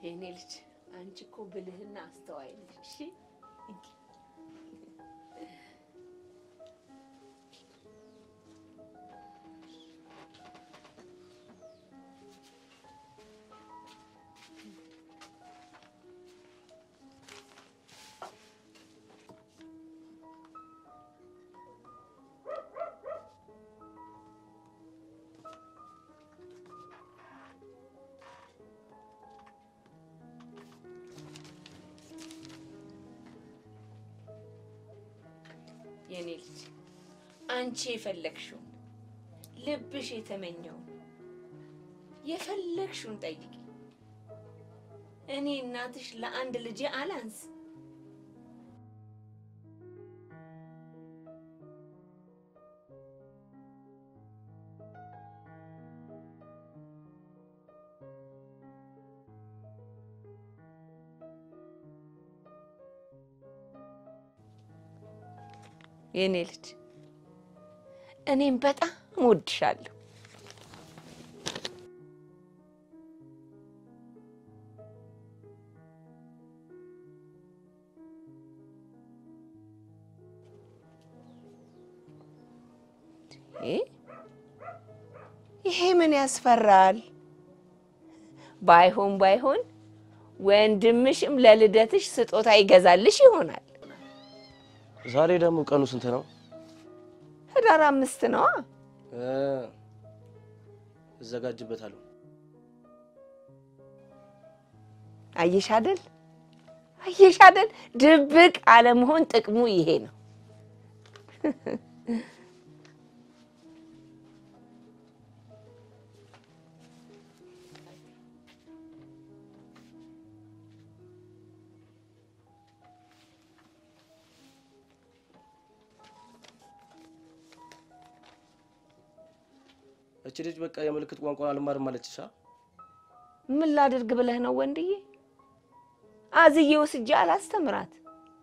የኔ ልጅ አንቺ እኮ ብልህና አስተዋይ ነሽ። እሺ የኔ ልጅ አንቺ የፈለግሽውን ልብሽ የተመኘውን የፈለግሽውን ጠይቂ። እኔ እናትሽ ለአንድ ልጄ አላንስ። የኔ ልጅ እኔም በጣም እወድሻለሁ። እ ይሄ ምን ያስፈራል? ባይሆን ባይሆን ወንድምሽም ለልደትሽ ስጦታ ይገዛልሽ ይሆናል። ዛሬ ደግሞ ቀኑ ስንት ነው? ህዳር አምስት ነዋ። እ እዘጋጅበታለሁ። አየሽ አይደል? አየሽ አይደል? ድብቅ አለመሆን ጥቅሙ ይሄ ነው። እቺ ልጅ በቃ የምልክት ቋንቋ አልማርም አለችሻ? ምን ላድርግ ብለህ ነው ወንድዬ? አዝዬ ወስጄ አላስተምራት።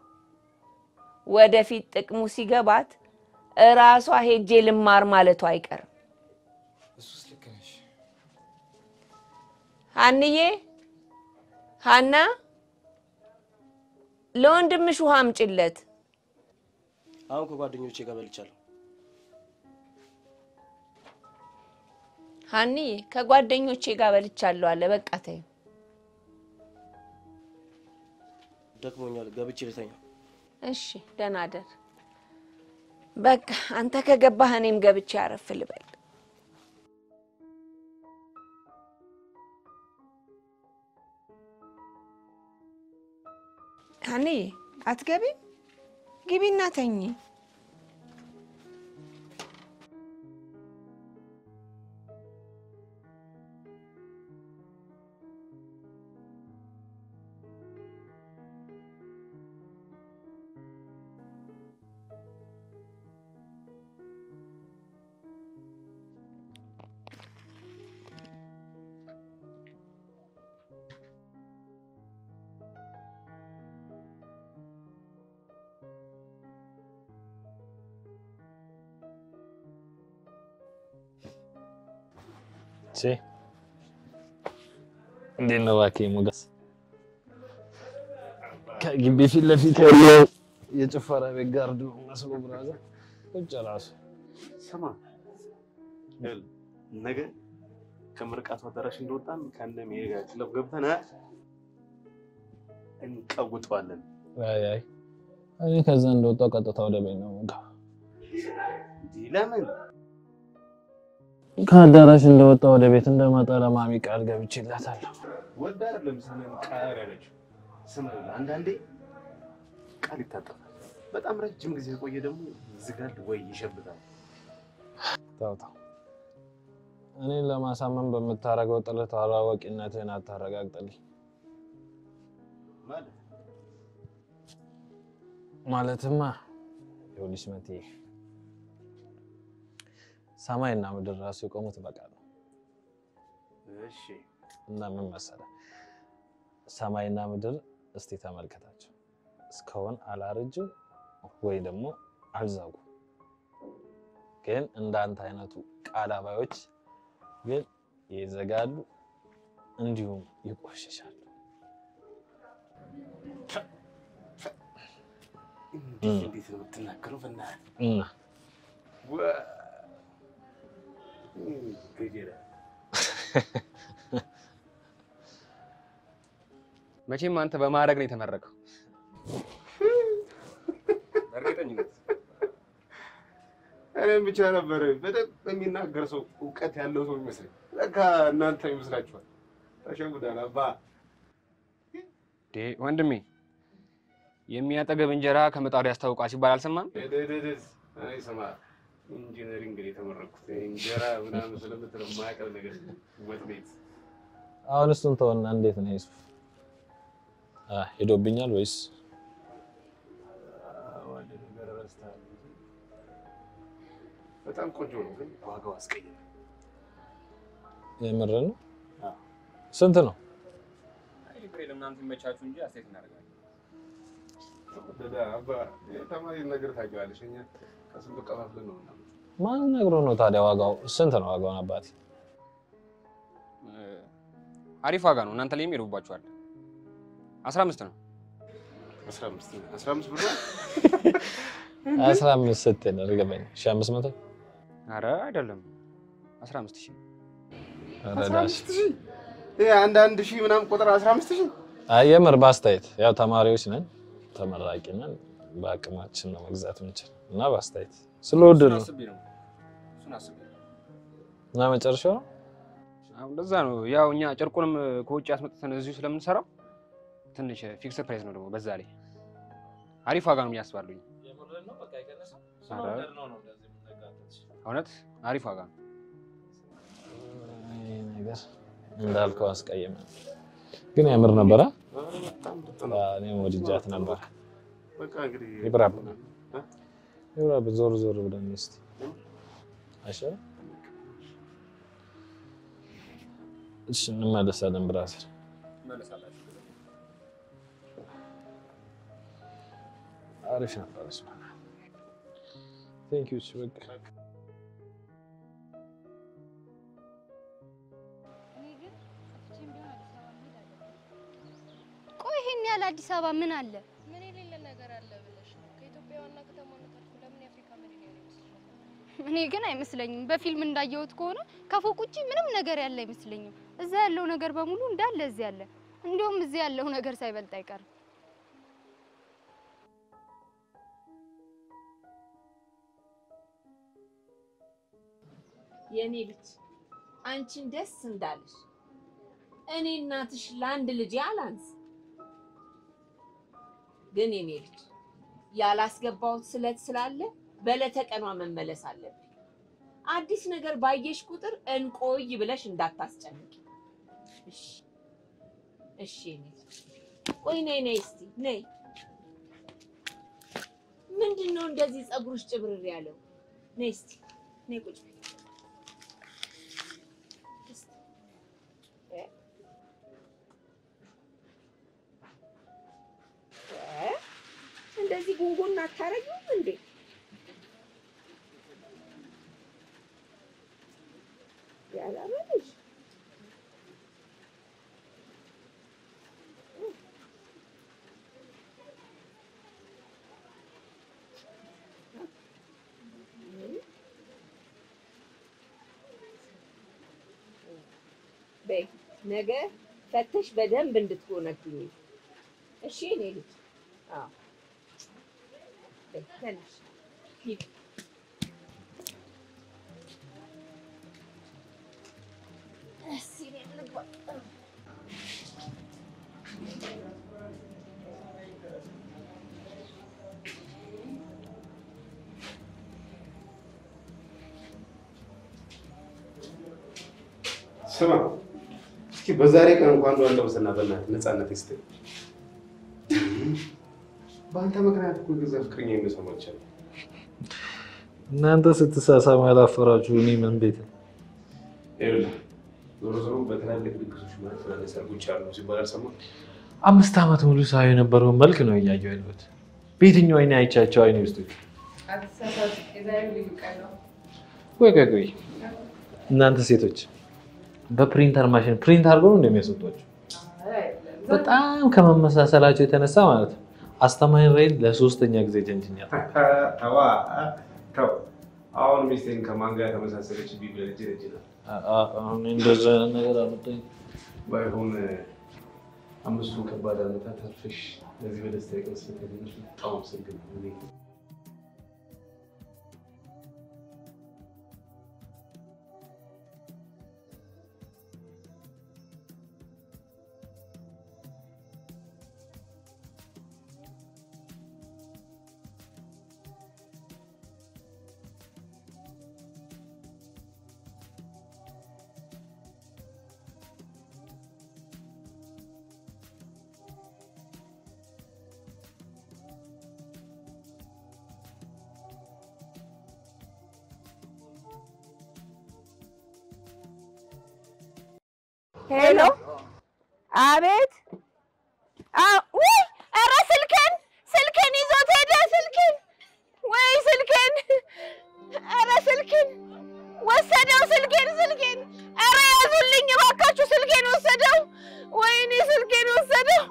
ወደፊት ጥቅሙ ሲገባት እራሷ ሄጄ ልማር ማለቱ አይቀርም። እሱስ ልክ ነሽ። ሀንዬ፣ ሀና ለወንድምሽ ውሃ አምጪለት። አሁን ከጓደኞቼ ጋር በልቻለሁ። ሀንዬ ከጓደኞቼ ጋር በልቻለሁ አለ። በቃ ተይው። ደክሞኛል፣ ገብቼ ልተኛ። እሺ ደህና ደር። በቃ አንተ ከገባህ እኔም ገብቼ አረፍ ልበል። ሀንዬ አትገቢም? ግቢና ተኚ። ቼ እንዴት ነው እባክህ ሞገስ? ከግቢ ፊት ለፊት ያለው የጭፈራ ቤት ጋርድ ነው መስሎ ብራዘር ቁጭ ራሱ ስማ ይኸውልህ፣ ነገ ከምርቃቱ አዳራሽ እንደወጣን ከእነ ሜሪ ጋር ክለብ ገብተን እ እንቀውጠዋለን። አይ አይ እኔ ከዛ እንደወጣው ቀጥታ ወደ ቤት ነው የምገባው። እንዲህ ለምን ከአዳራሽ እንደወጣ ወደ ቤት እንደመጣ ለማሚ ቃል ገብቼላታለሁ። ወደ አይደለም ስምህን ቃል ያለችው ስምህ አንዳንዴ ቃል ይታጠፋል። በጣም ረጅም ጊዜ የቆየ ደግሞ ይዝጋል ወይ ይሸብታል። ተው ተው፣ እኔን ለማሳመን በምታደርገው ጥረት አላዋቂነትህን አታረጋግጥልኝ። ማለት ማለትማ ይኸውልሽ መትዬ ሰማይና ምድር ራሱ የቆሙት በቃል ነው። እሺ እና ምን መሰለህ ሰማይና ምድር እስቲ ተመልከታቸው እስካሁን አላረጁም ወይ ደግሞ አልዛጉ። ግን እንዳንተ አይነቱ ቃል አባዮች ግን ይዘጋሉ፣ እንዲሁም ይቆሽሻሉ። እንዴት እንዴት ነው የምትናገረው? በእናትህ እና ወ- ገጀራ መቼም አንተ በማድረግ ነው የተመረቀው። በእርግጠኝነት እኔም ብቻ ነበር በደንብ የሚናገር ሰው እውቀት ያለው ሰው ይመስለኝ። ለካ እናንተ ይመስላችኋል። ተሸጉዳል አባ ዴ ወንድሜ የሚያጠገብ እንጀራ ከምጣዱ ያስታውቃል ሲባል አልሰማም? ደደደስ እኔ ስማ ኢንጂነሪንግ ነው የተመረኩት። እንጀራ ምናምን ስለምትለው የማያውቀው ነገር ወጥ ቤት አሁን እሱን ተወና፣ እንዴት ነው ዩሱፍ? አ ሄዶብኛል ወይስ ዋለ ነገር ረስተሃል እንጂ በጣም ቆንጆ ነው፣ ግን ዋጋው አስቀያሚ። የምር ነው? አዎ። ስንት ነው? ለምናምን ይመቻችሁ እንጂ አስተያየት እናደርጋለን። ደዳ አባ ተማሪ ነገር ታውቂዋለሽ። እኛ ከስንቱ ቀፋፍለን ነው ምናምን ማን ነግሮ ነው ታዲያ? ዋጋው ስንት ነው? ዋጋውን አባቴ አሪፍ ዋጋ ነው። እናንተ ላይም ይሄዱባችኋል። አስራ አምስት ነው። አስራ አምስት አስራ አምስት ብር ነው። አስራ አምስት ስትል እርግጠኛ ሺህ አምስት መቶ አረ አይደለም አስራ አምስት ሺህ አስራ አምስት ሺህ ይሄ አንድ አንድ ሺህ ምናምን ቁጥር አስራ አምስት ሺህ አይ የምር በአስተያየት ያው ተማሪዎች ነን፣ ተመራቂ ነን፣ በአቅማችን ነው መግዛት የምንችል እና በአስተያየት ስለወደድ ነው አስቤ ነው እሱን አስቤ ነው። እና መጨረሻው ነው አሁን እንደዛ ነው። ያው እኛ ጨርቁንም ከውጭ አስመጥተን እዚሁ ስለምንሰራው ትንሽ ፊክስድ ፕራይስ ነው ደግሞ በዛ ላይ አሪፍ ዋጋ ነው ብዬ አስባለሁ። ኧረ እውነት አሪፍ ዋጋ ነው። ይሄ ነገር እንዳልከው አስቀየመ፣ ግን ያምር ነበረ። በጣም ምርጥ ነው። እኔም ወድጃት ነበር። በቃ እንግዲህ ይብራብ እ? ይብራብ ዞር ዞር ብለን እስኪ አይሻልም? እሺ እንመለሳለን ብራዘር። አሪፍ ነበር። ቴንክ ዩ በቃ ቆይ ይሄን ያህል አዲስ አበባ ምን አለ? ምን የሌለ ነገር አለ ብለሽ ነው? ከኢትዮጵያ ዋና ከተማነት አልፎ ለምን የአፍሪካ መዲና ነው ይመስልሻል? እኔ ግን አይመስለኝም። በፊልም እንዳየሁት ከሆነ ከፎቅ ውጪ ምንም ነገር ያለ አይመስለኝም። እዛ ያለው ነገር በሙሉ እንዳለ እዚህ ያለ፣ እንዲሁም እዚህ ያለው ነገር ሳይበልጥ አይቀርም። የኔ ልጅ አንቺን ደስ እንዳለሽ እኔ እናትሽ ለአንድ ልጅ አላንስ። ግን የኔ ልጅ ያላስገባሁት ስለት ስላለ በዕለተ ቀኗ መመለስ አለብኝ። አዲስ ነገር ባየሽ ቁጥር እንቆይ ብለሽ እንዳታስጨንቂ። እሺ እሺ። የኔ ልጅ ቆይ ነይ ነይ እስቲ ነይ። ምንድን ነው እንደዚህ ፀጉርሽ ጭብርር ያለው? ነይ እስቲ ነይ ቁጭ በይ። እንደዚህ ጉንጉን አታረጊውም እንዴ? ያላመንሽ በይ ነገ ፈተሽ በደንብ እንድትጎነግኝ እሺ እኔ ልጅ አዎ በይ ተነሽ ሂድ እሺ እኔ ልግባ ስማ እስኪ በዛሬ ቀን እንኳን አንዱ አለበሰና በእናትህ ነፃነት ይስጠኝ። በአንተ ምክንያት እኮ የገዛ ፍቅረኛ የሚሰማ ይቻላል። እናንተ ስትሳሳሙ ያላፈራችሁ እኔ ምን ቤት ነው? ይኸውልህ ዞሮ ዞሮ በትላልቅ ድግሶች ማለት ትላልቅ ሰርጎች አሉ ሲባል አልሰማህም? አምስት ዓመት ሙሉ ሳይ የነበረውን መልክ ነው እያየሁ ያለሁት። በየትኛው አይኔ አይቻቸው አይኔ ውስጥ ቆይ ቆይ ቆይ እናንተ ሴቶች በፕሪንተር ማሽን ፕሪንት አድርገው ነው እንደሚያስወጧቸው? በጣም ከመመሳሰላቸው የተነሳ ማለት ነው አስተማሪ ሬን ለሶስተኛ ጊዜ ጀንጅኛል። ተዋ ተው። አሁን ሚስቴን ከማን ጋር ተመሳሰለች ቢብል እጅ ለእጅ ነው። አሁን እንደዛ አይነት ነገር አመጣኝ። ባይሆን አምስቱ ከባድ ዓመታት አልፈሽ ለዚህ በደስታ የቀን ስለተገኘሽ በጣም አመሰግናለሁ። ሄሎ፣ አቤት። ውይ፣ ኧረ ስልኬን ስልኬን ይዞት ሄደ። ስልኬን ወይ ስልኬን፣ ኧረ ስልኬን ወሰደው። ስልኬን ስልኬን፣ ኧረ ያዙልኝ እባካችሁ፣ ስልኬን ወሰደው። ወይኔ ስልኬን ወሰደው።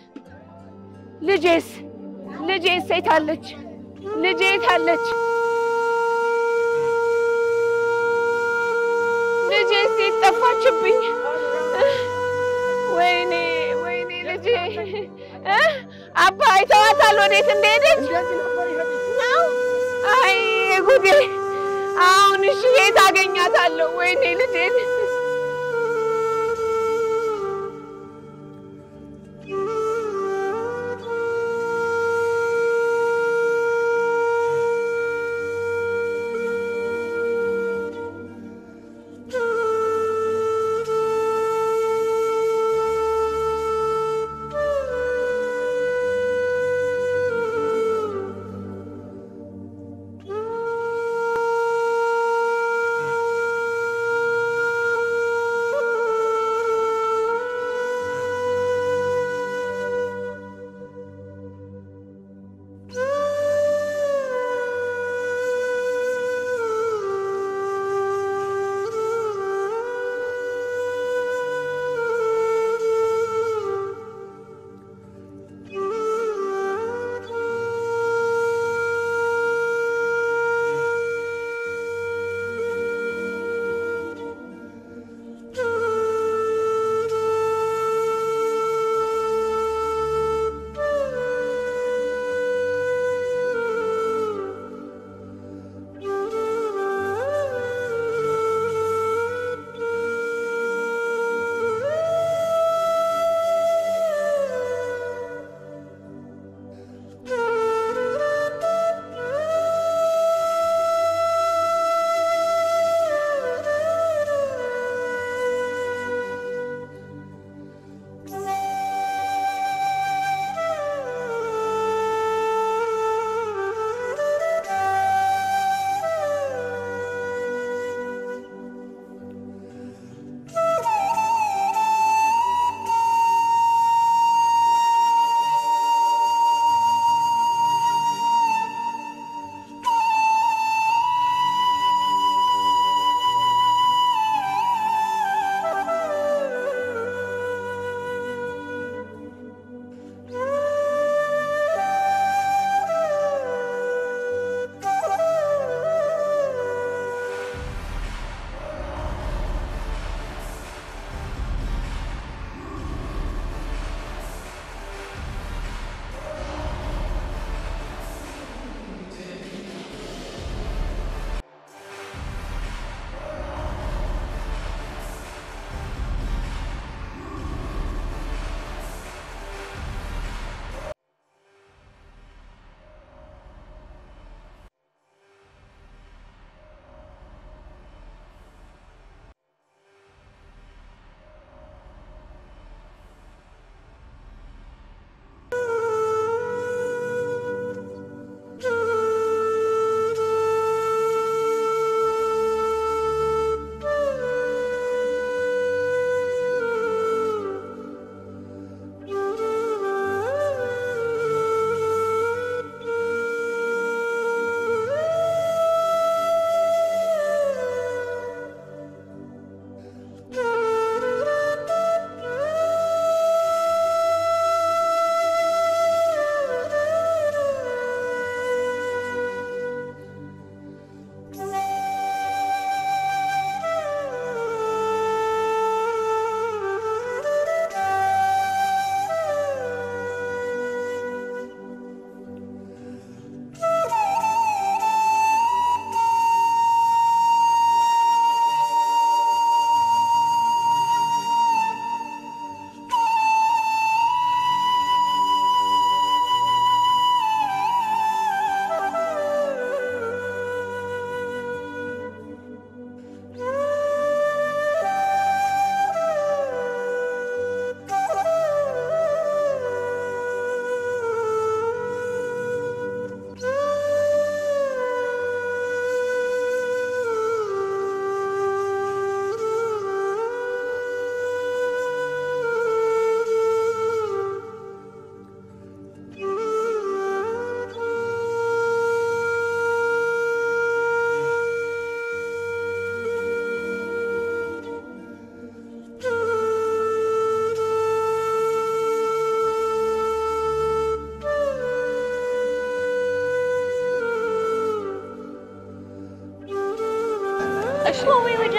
ልጄስ ልጄስ የት አለች? ልጄ የት አለች? ልጄስ የት ጠፋችብኝ? ወይኔ ወይኔ ልጄ እ አባ አይተዋታል ወዴት እንደሄደች ነው? አይ ጉዴ! አሁን እሺ የት አገኛታለሁ? ወይኔ ልጄን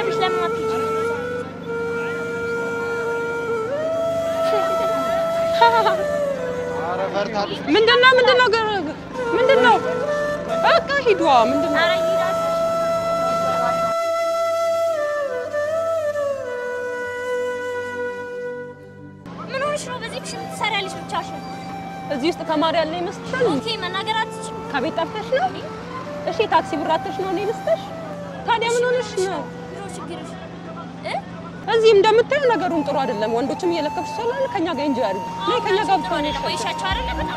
ታውቂያለሽ። ለምን አትሄጂም? ምንድን ነው ምንድን ነው ገ- ምንድን ነው? በቃ ሂዷ ምንድን ነው? ኧረ ይሄዳል። ምን ሆነሽ ነው በዚህ ምሽት ትሰሪያለሽ ብቻሽን? እዚህ ውስጥ ተማሪ ያለ ይመስልሻል? ኦኬ መናገር አትችይም። ከቤት ጠፍተሽ ነው? እሺ ታክሲ ብር አጥተሽ ነው እኔ ልስጥሽ? ታዲያ ምን ሆነሽ ነው? ቢሮ ችግርሽ እ? እዚህ እንደምታየው ነገሩን ጥሩ አይደለም። ወንዶችም እየለከፉ ስላለ ከኛ ጋር እንጂ አድርጊ። ነይ ከኛ ጋር ብቻ ነው ቆይሻቸው አይደለ በጣም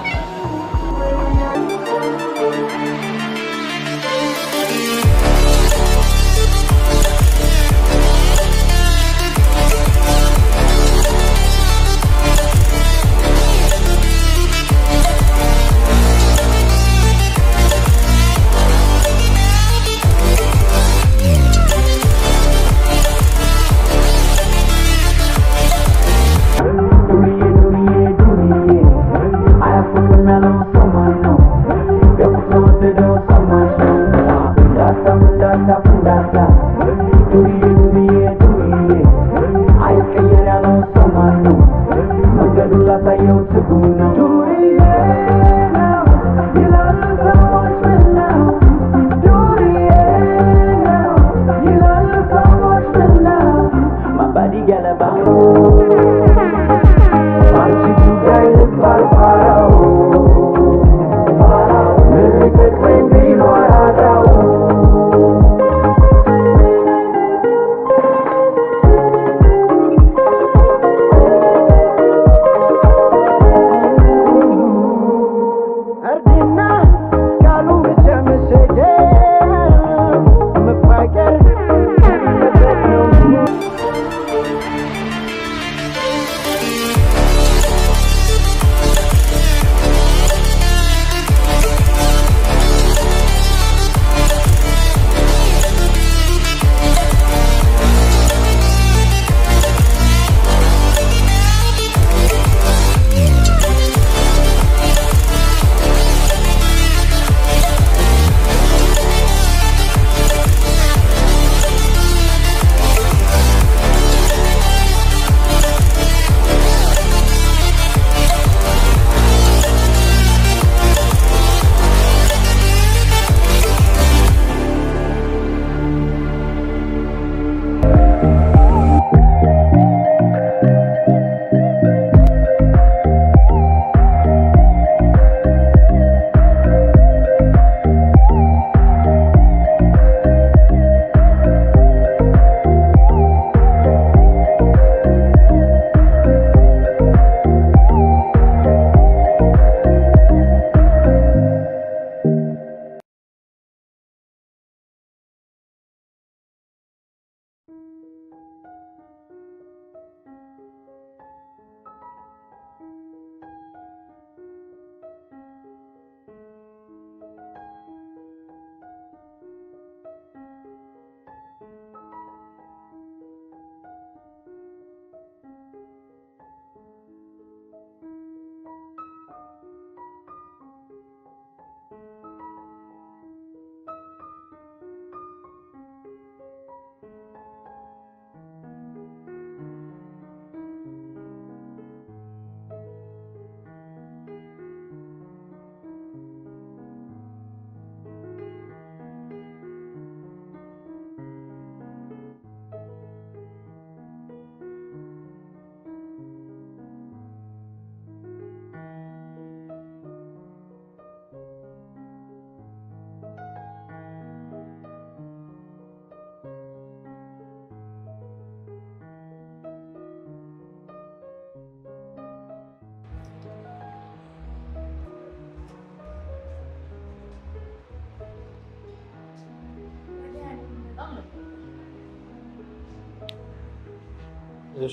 እሺ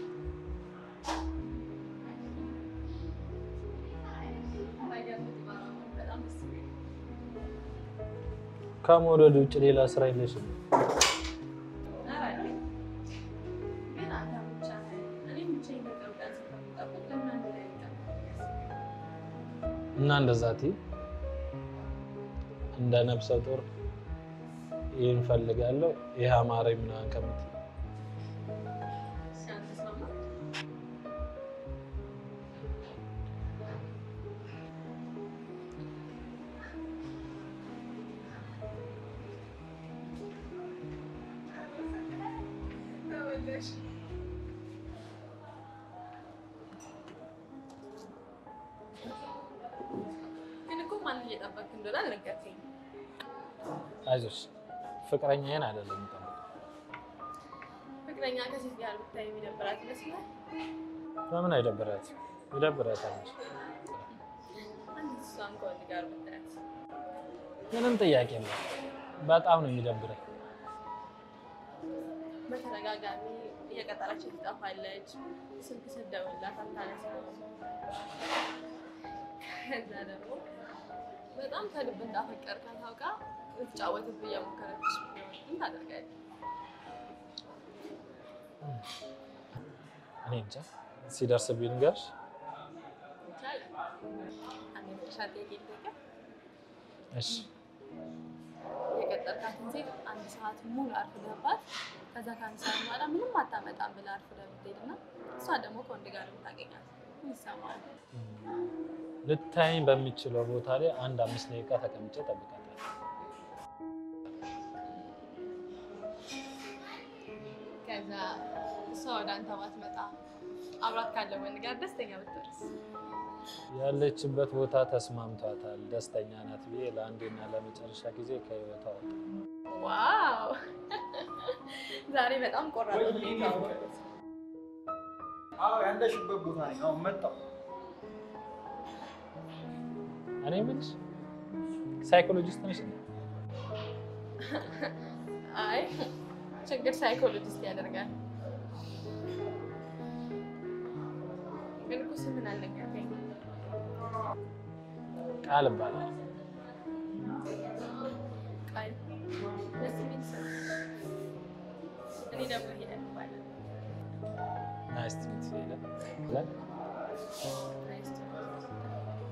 ከመውደድ ውጭ ሌላ ስራ የለሽም? እና እንደዛ እትይ እንደ ነፍሰ ጡር ይህን ፈልጋለሁ ይህ አማረኝ ምናምን ከምትል ግን እኮ ማንን እየጠበቅክ እንደሆነ አልነገርከኝም። አይዞሽ ፍቅረኛዬን አይደለም የምጠብቀው። ፍቅረኛ ከሴት ጋር ብታይ የሚደብራት ይመስላል። በምን አይደብራት? ይደብራታል እንጂ አንዲት እሷን ከወንድ ጋር ብታያት ምንም ጥያቄ የለም። በጣም ነው የሚደብረኝ። በተደጋጋሚ እየቀጠረች ትጠፋለች። ስልክ ስትደውልላት አታነሳም። ከዛ ደግሞ በጣም ከልብ እንዳፈቀርካት ታውቃ ልትጫወትብህ እየሞከረች ቢሆን ምን ታደርጋለህ? እኔ እንጃ ሲደርስብኝ ልንገርሽ። ይቻላል። አንድ የመጨረሻ ጥያቄ ልጠይቅህ። እሺ የቀጠርካትን ሴት አንድ ሰዓት ሙሉ አርፍደህባት ከዛ ከአንድ ሰዓት በኋላ ምንም አታመጣም ብለህ አርፍደህ ብትሄድና እሷ ደግሞ ከወንድ ጋር ብታገኛት ምን ይሰማሃል? ልታይኝ በሚችለው ቦታ ላይ አንድ አምስት ደቂቃ ተቀምጬ እጠብቃታለሁ። ከዛ እሷ ወደ አንተ ባትመጣ አብራት ካለ ወንድ ጋር ደስተኛ ብትወርስ ያለችበት ቦታ ተስማምቷታል፣ ደስተኛ ናት ብዬ ለአንዴና ለመጨረሻ ጊዜ ከህይወቷ ወጣ። ዋው! ዛሬ በጣም ቆራጥ ነው የተዋወቁት። አዎ ያለሽበት ቦታ ነኝ። አሁን መጣሁ። እኔ የምልሽ ሳይኮሎጂስት ነሽ እንዴ? አይ ችግር ሳይኮሎጂስት ያደርጋል። ግን እኮ ስምን አልነገርከኝም። ቃል እባላለሁ። ቃል ደስ የሚል ስም። እኔ ደግሞ ሄለን እባላለሁ። ናይስ ቱ ሚት ዩ ሄለን። ሄለን ናይስ ቱ ሚት ዩ።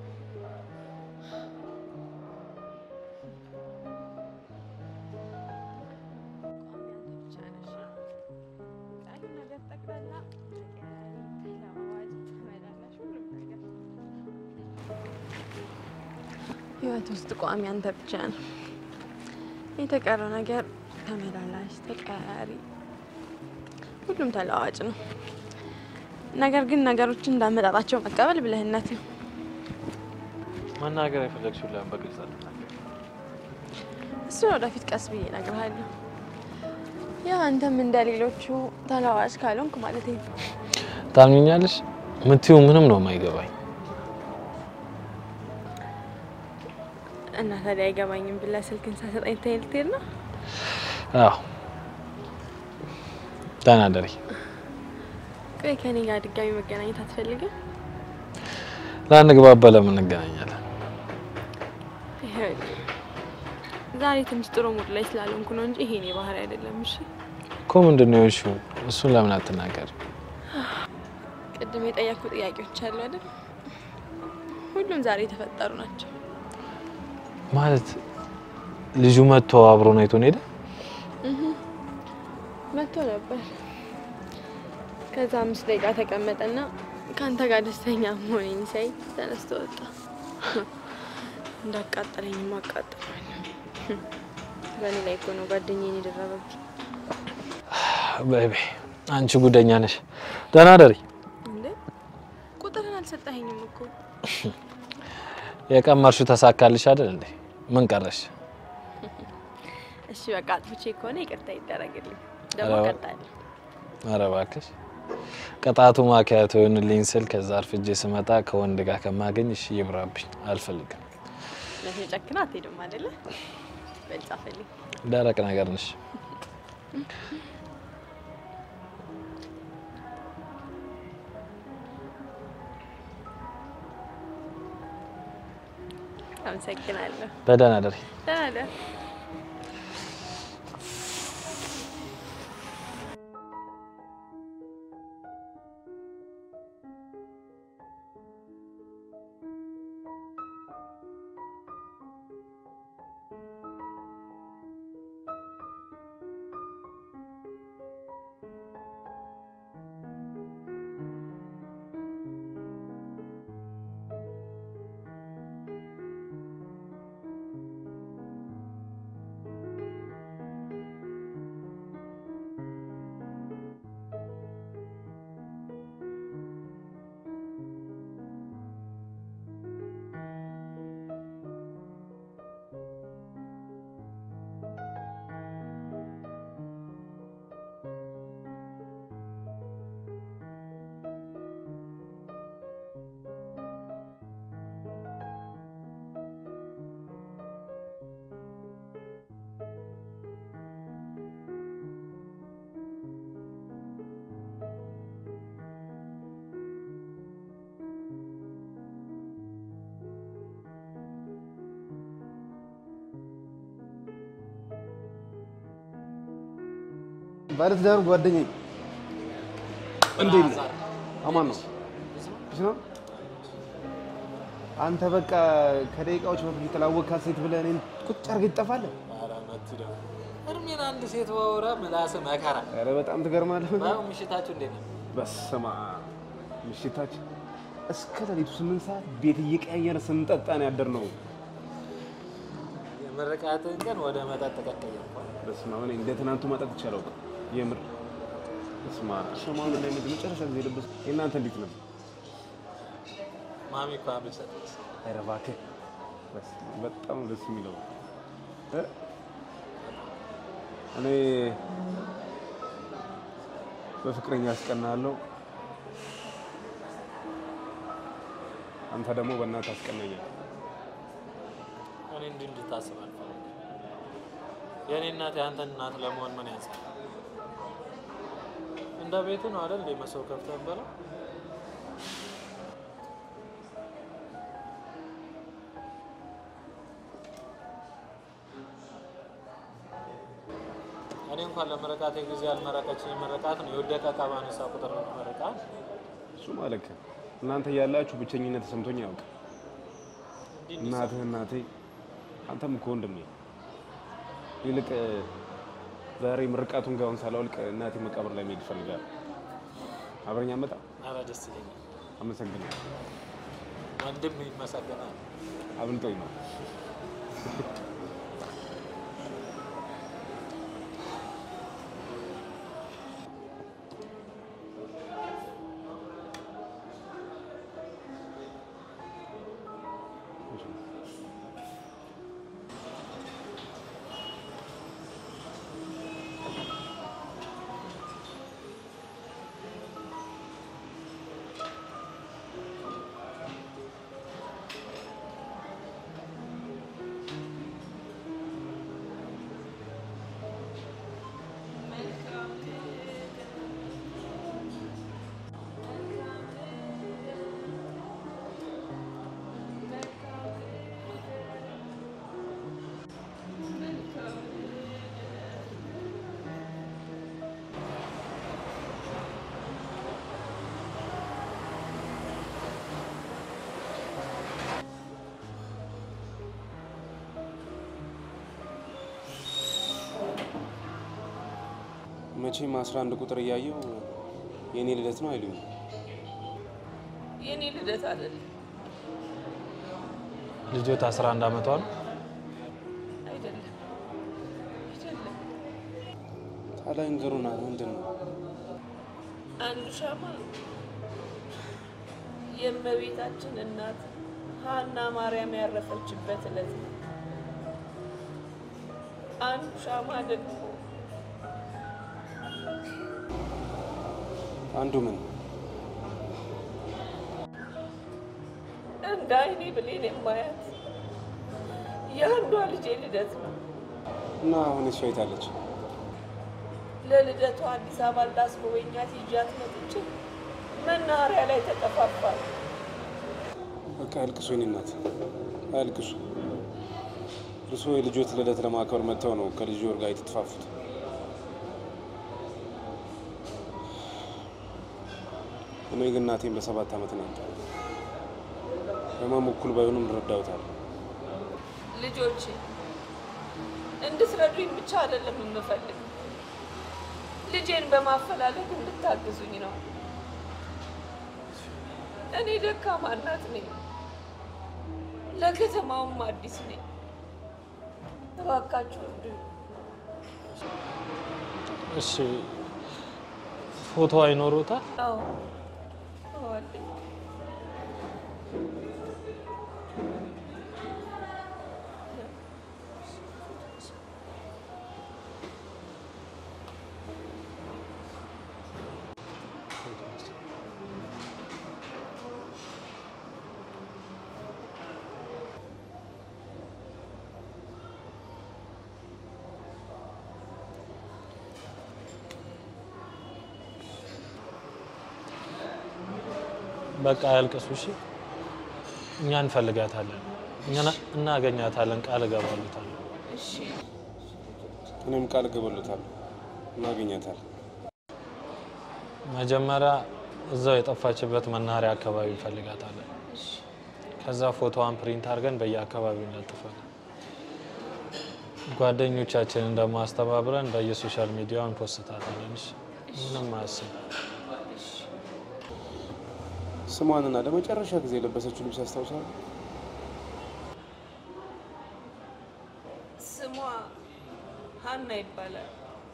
ህይወት ውስጥ ቋሚ አንተ ብቻ ነው። የተቀረው ነገር ተመላላሽ፣ ተቀያሪ፣ ሁሉም ተለዋዋጭ ነው። ነገር ግን ነገሮችን እንዳመጣጣቸው መቀበል ብልህነት ነው። መናገር የፈለግሽውን ለምን በግልጽ አትናገሪም? እሱን ወደፊት ቀስ ብዬ እነግርሃለሁ። ያው አንተም እንደ ሌሎቹ ተለዋዋጭ ካልሆንክ ማለት ነው። ታምኛለሽ? የምትይው ምንም ነው የማይገባኝ። እና ታዲያ አይገባኝም ብለህ ስልክን ሳሰጠኝ ትሄድ ልትሄድ ነው? አዎ ተናደሪ። ቆይ ከኔ ጋር ድጋሚ መገናኘት አትፈልግም? ላንግባባ ለምን እንገናኛለን? ይኸውልህ ዛሬ ትንሽ ጥሩ ሙድ ላይ ስላልሆንኩ ነው እንጂ ይሄ እኔ ባህሪ አይደለም። እሺ እኮ ምንድን ነው የሆንሽው? እሱን ለምን አትናገር? ቅድም የጠየኩ ጥያቄዎች አሉ አይደል? ሁሉም ዛሬ የተፈጠሩ ናቸው። ማለት ልጁ መጥቶ አብሮን አይቶን ሄደ? እህ መጥቶ ነበር። ከዛ አምስት ደቂቃ ተቀመጠና ከአንተ ጋር ደስተኛ መሆኔን ሳይ ተነስቶ ወጣ። እንዳቃጠለኝ ማቃጠለኝ በእኔ ላይ እኮ ነው ጓደኛዬን የደረበብኝ። በይ በይ አንቺ ጉደኛ ነሽ። ደህና ደሪ። እንዴ ቁጥርን አልሰጠኸኝም እኮ። የቀመርሽው ተሳካልሽ አይደል እንዴ? ምን ቀረሽ? እሺ በቃ አጥፍቼ ከሆነ ይቅርታ ይደረግልኝ። ደግሞ ኧረ ቀጣለሁ። ኧረ እባክሽ ቅጣቱ ማኪያቶ ይሆንልኝ ስል ከዛ አርፍጄ ስመጣ ከወንድ ጋር ከማገኝ እሺ ይብራብኝ፣ አልፈልግም። ለኔ ጨክና አትሄድም አይደለ? በል ጻፈልኝ። ደረቅ ነገር ነሽ። አመሰግናለሁ። በደህና ደሪ። ደህና ደር። ባለትዳሩ ጓደኛዬ እንዴት ነህ? አማን ነው እሺ ነው። አንተ በቃ ከደቂቃዎች በፊት የተላወቅካት ሴት ብለህ እኔን ቁጭ አድርገህ ትጠፋለህ። ኧረ መቱ ደግሞ እድሜን አንድ ሴት ባወራ ምላስ መከራ። ኧረ በጣም ትገርማለህ። ባይሆን ምሽታችሁ እንዴት ነው? በስመ አብ ምሽታችን እስከ ሌሊቱ ስምንት ሰዓት ቤት እየቀያየረ ስንጠጣ ነው ያደርነው። የምርቃትን ቀን ወደ መጠጥ ቀቀየርኳል። በስመ አብ እኔ እንደ ትናንቱ መጠጥ ይቻለው የምር በስመ አብ ሰሞኑን ላይ ምንድን መጨረሻ ጊዜ የለበስኩት የእናንተ እንዴት ነበር? ማሚ እኮ አብል ሰጠች። ኧረ እባክህ በስመ አብ በጣም ነው ደስ የሚለው እ እኔ በፍቅረኛ አስቀናለሁ፣ አንተ ደግሞ በእናትህ አስቀናኛለህ። እኔ እንዲህ እንድታስብ አልፈልግም። የእኔ እናት የአንተን እናት ለመሆን ምን ያንሳል? እንደ ቤቱ ነው አይደል? እንደ መሰው ከፍተን በለው እኔ እንኳን ለመረቃቴ ጊዜ ያልመረቀችኝ መረቃት ነው የወደቀ ዕቃ ባነሳ ቁጥር መረቃት እሱ ማለት ነው እናንተ እያላችሁ ብቸኝነት ተሰምቶኝ ያውቅ እንዲህ እናትህ እናቴ አንተም እኮ ወንድሜ ይልቅ ዛሬ ምርቃቱን ጋውን ሳላወልቅ እናቴ መቃብር ላይ መሄድ እፈልጋለሁ። አብረኛ መጣ ኧረ ደስ ይለኛል። አመሰግናለሁ። ወንድም ይመሰገናል። አብልጦኝ ነው። መቼም አስራ አንድ ቁጥር እያየው የእኔ ልደት ነው አይሉኝ። የኔ ልደት አይደለም ልጆት 11 ዓመቷ ነው። አይደለም አይደለም። ታዲያ እንገሩና ምንድን ነው? አንዱ ሻማ የእመቤታችን እናት ሀና ማርያም ያረፈችበት ዕለት ነው። አንዱ ሻማ ደግሞ አንዱ ምን እንደ አይኔ ብሌን የማያት የአንዷ ልጄ ልደት ነው። እና አሁን እሷ የታለች? ለልደቷ አዲስ አበባ ላስጎበኛት ይዣት መጥቼ መናኸሪያ ላይ ተጠፋፋል። በቃ አልቅሱ፣ የእኔ እናት አልቅሱ። እርስዎ የልጆት ልደት ለማክበር መጥተው ነው ከልጅ ወር ጋር የተጠፋፉት። እኔ ግን እናቴን በሰባት ዓመት ነው ያጣሁት። ህመሙ እኩል ባይሆንም እንረዳውታል። ልጆቼ እንድትረዱኝ ብቻ አይደለም የምፈልግ፣ ልጄን በማፈላለግ እንድታግዙኝ ነው። እኔ ደካማ እናት ነኝ፣ ለከተማውም አዲስ ነኝ። እባካችሁ እርዱኝ። እሺ ፎቶ አይኖሩታል? አዎ አዎ አለኝ። በቃ ያልቅሱ። እሺ እኛ እንፈልጋታለን፣ እኛ እናገኛታለን። ቃል እገባሉታለሁ። እሺ እኔም ቃል እገባለታለሁ። እናገኛታለን። መጀመሪያ እዛው የጠፋችበት መናኸሪያ አካባቢ እንፈልጋታለን። ከዛ ፎቶዋን ፕሪንት አድርገን በየአካባቢው እንለጥፋለን። ጓደኞቻችንን ደግሞ አስተባብረን በየሶሻል ሚዲያው እንፖስታለን። እሺ? ምንም አያስብ። ስሟንና ለመጨረሻ ጊዜ የለበሰችው ልብስ ያስታውሳል? ስሟ ሀና ይባላል።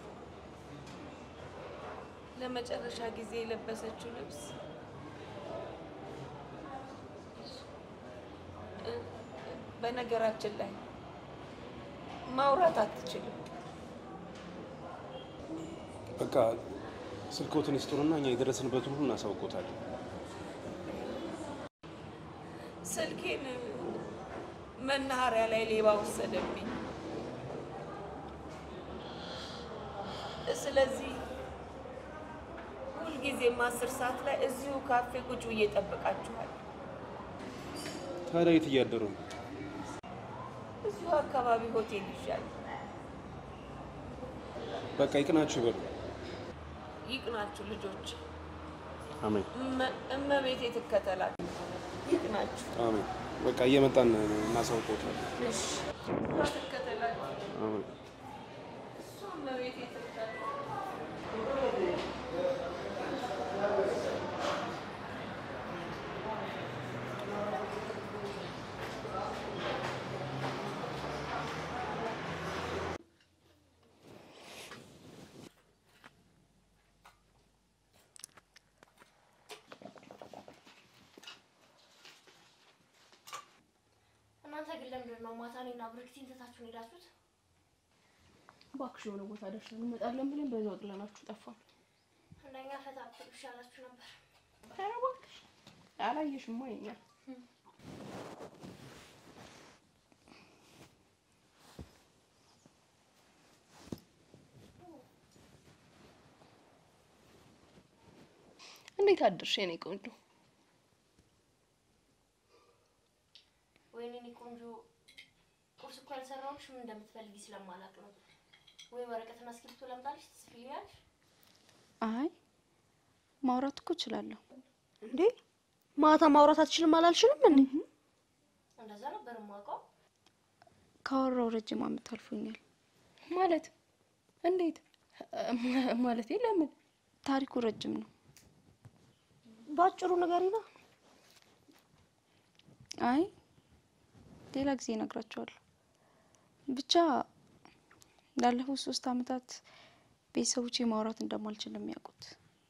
ለመጨረሻ ጊዜ የለበሰችው ልብስ እ- በነገራችን ላይ ማውራት አትችልም። በቃ ስልክዎትን ይስጡንና እኛ የደረስንበትን ሁሉ እናሳውቆታለን። ስልኬን መናኸሪያ ላይ ሌባ ወሰደብኝ። ስለዚህ ሁልጊዜም አስር ሰዓት ላይ እዚሁ ካፌ ቁጭ ብዬ እጠብቃችኋለሁ። ታዲያ የት እያደሩ ነው? እዚሁ አካባቢ ሆቴል ይሻል። በቃ ይቅናችሁ ይበሉ። ይቅናችሁ ልጆች፣ አሜን እመ- እመቤቴ ትከተላችሁ። ይቅናችሁ። አሜን። በቃ እየመጣን እናሳውቆታለን። እሺ፣ ትከተላችሁ። አሜን። እሷ እመቤቴ ትከተላችሁ። እናንተ ግን ለምንድን ነው ማታ እኔና ብርክቲን ትታችሁን ሄዳችሁት? እባክሽ የሆነ ቦታ ደርሰን እንመጣለን ብለን በዛው ጥለናችሁ ጠፋን። እንደኛ ፈታ ብትሉ ይሻላችሁ ነበር። ኧረ እባክሽ አላየሽማ የኛ እንዴት አደርሽ የኔ ቆንጆ? ወይኔ እኔ ቆንጆ ቁርስ እኮ ያልሰራሁልሽ ምን እንደምትፈልጊ ስለማላውቅ ነው። ወይ ወረቀትና እስክሪብቶ ላምጣልሽ ትጽፊልኛለሽ? አይ ማውራት እኮ እችላለሁ። እንዴ ማታ ማውራት አትችልም አላልሽንም እንዴ? እንደዛ ነበር የማውቀው። ካወራው ረጅም ዓመት አልፎኛል። ማለት እንዴት ማለት ለምን? ታሪኩ ረጅም ነው። በአጭሩ ንገሪና። አይ ሌላ ጊዜ እነግራቸዋለሁ። ብቻ ላለፉት ሶስት ዓመታት ቤተሰቦቼ ማውራት እንደማልችል ነው የሚያውቁት።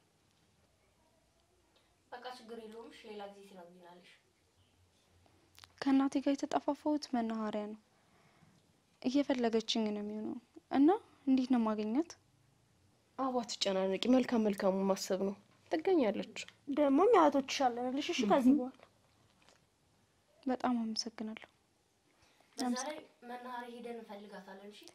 በቃ ችግር የለውም። እሺ ሌላ ጊዜ ትነግሪናለሽ። ከእናቴ ጋር የተጠፋፋሁት መናኸሪያ ነው። እየፈለገችኝ ነው የሚሆነው እና እንዴት ነው ማገኛት? አባ ትጨናነቂ፣ መልካም መልካሙ ማሰብ ነው። ትገኛለች። ደግሞ እኛ እህቶችሽ አለንልሽ። እሺ ከዚህ በኋላ በጣም አመሰግናለሁ። በዛ ላይ መናኸሪያ ሄደን እንፈልጋታለን። እሺ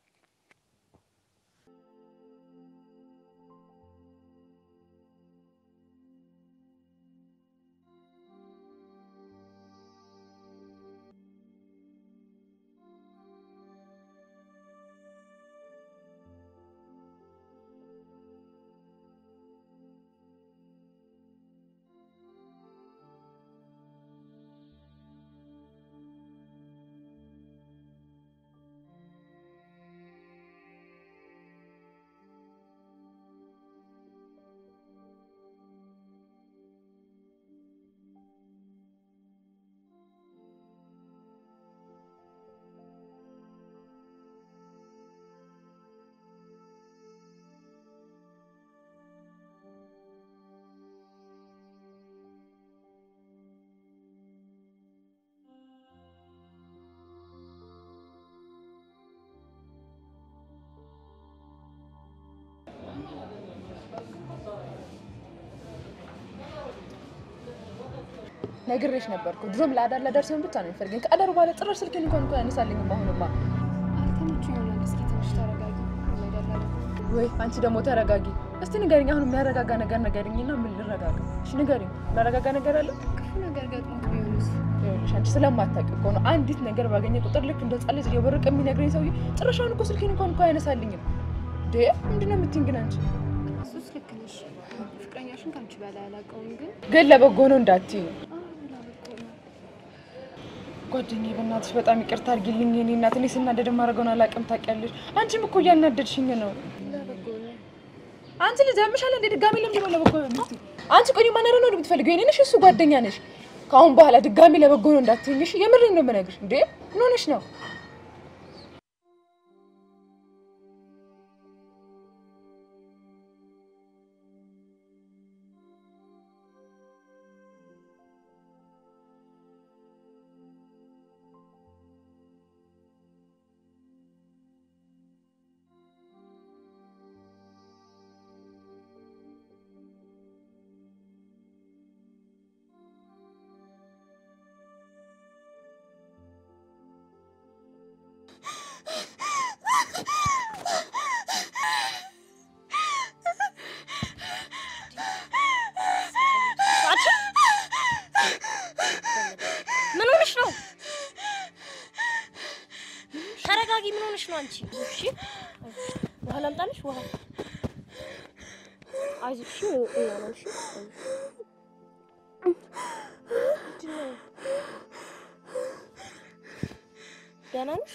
ነግሬሽ ነበርኩ። ድሮም ለአዳር ለአዳር ሲሆን ብቻ ነው የሚፈልገኝ። ከአዳር በኋላ ጭራሽ ስልኬን እንኳን እንኳን ያነሳልኝም። አሁንማ አልተመቹ ይሆናል። እስኪ ትንሽ ተረጋጊ። ነገር ላይ ወይ አንቺ ደግሞ ተረጋጊ እስቲ ንገሪኝ። አሁን የሚያረጋጋ ነገር ንገሪኝና ምን ልረጋጋ? እሺ ንገሪኝ። የሚያረጋጋ ነገር አለ? ክፉ ነገር ገጥሞት ቢሆንስ? ይኸውልሽ አንቺ ስለማታውቂ እኮ ነው። አንዲት ነገር ባገኘ ቁጥር ልክ እንደ ሕፃን ልጅ እየበረቀ የሚነግረኝ ሰውዬ ጭራሽ አሁን እኮ ስልኬን እንኳን እኮ አያነሳልኝም። እንዴ ምንድን ነው የምትይኝ ግን አንቺ? እሱስ ልክ ነሽ። ፍቅረኛሽን ከአንቺ በላይ አላውቀውም፣ ግን ግን ለበጎ ነው እንዳትዪ። አዎ ለበጎ ነው። ጓደኛዬ በእናትሽ በጣም ይቅርታ አድርጊልኝ የኔ እናት። እኔ ስናደድ የማደርገውን አላውቅም ታውቂያለሽ። አንቺም እኮ እያናደድሽኝ ነው። ለበጎ ነው። አንቺ ልጅ ያምሻል እንዴ? ድጋሚ ለምንድን ነው ለበጎ ነው የምትይው? አንቺ ቆይ ማን ነው የምትፈልገው? የኔ ነሽ እሱ ጓደኛ ነሽ። ከአሁን በኋላ ድጋሚ ለበጎ ነው እንዳትይኝ እሺ? የምሬን ነው የምነግርሽ። እንዴ ምን ሆነሽ ነው? ምን ሆነሽ ነው? ተረጋጊ። ምን ሆነሽ ነው አንቺ? እሺ ውሃ ላምጣልሽ? ውሃ አይዞሽ። እሺ እና ነው እሺ። ምንድን ነው? ደህና ነሽ?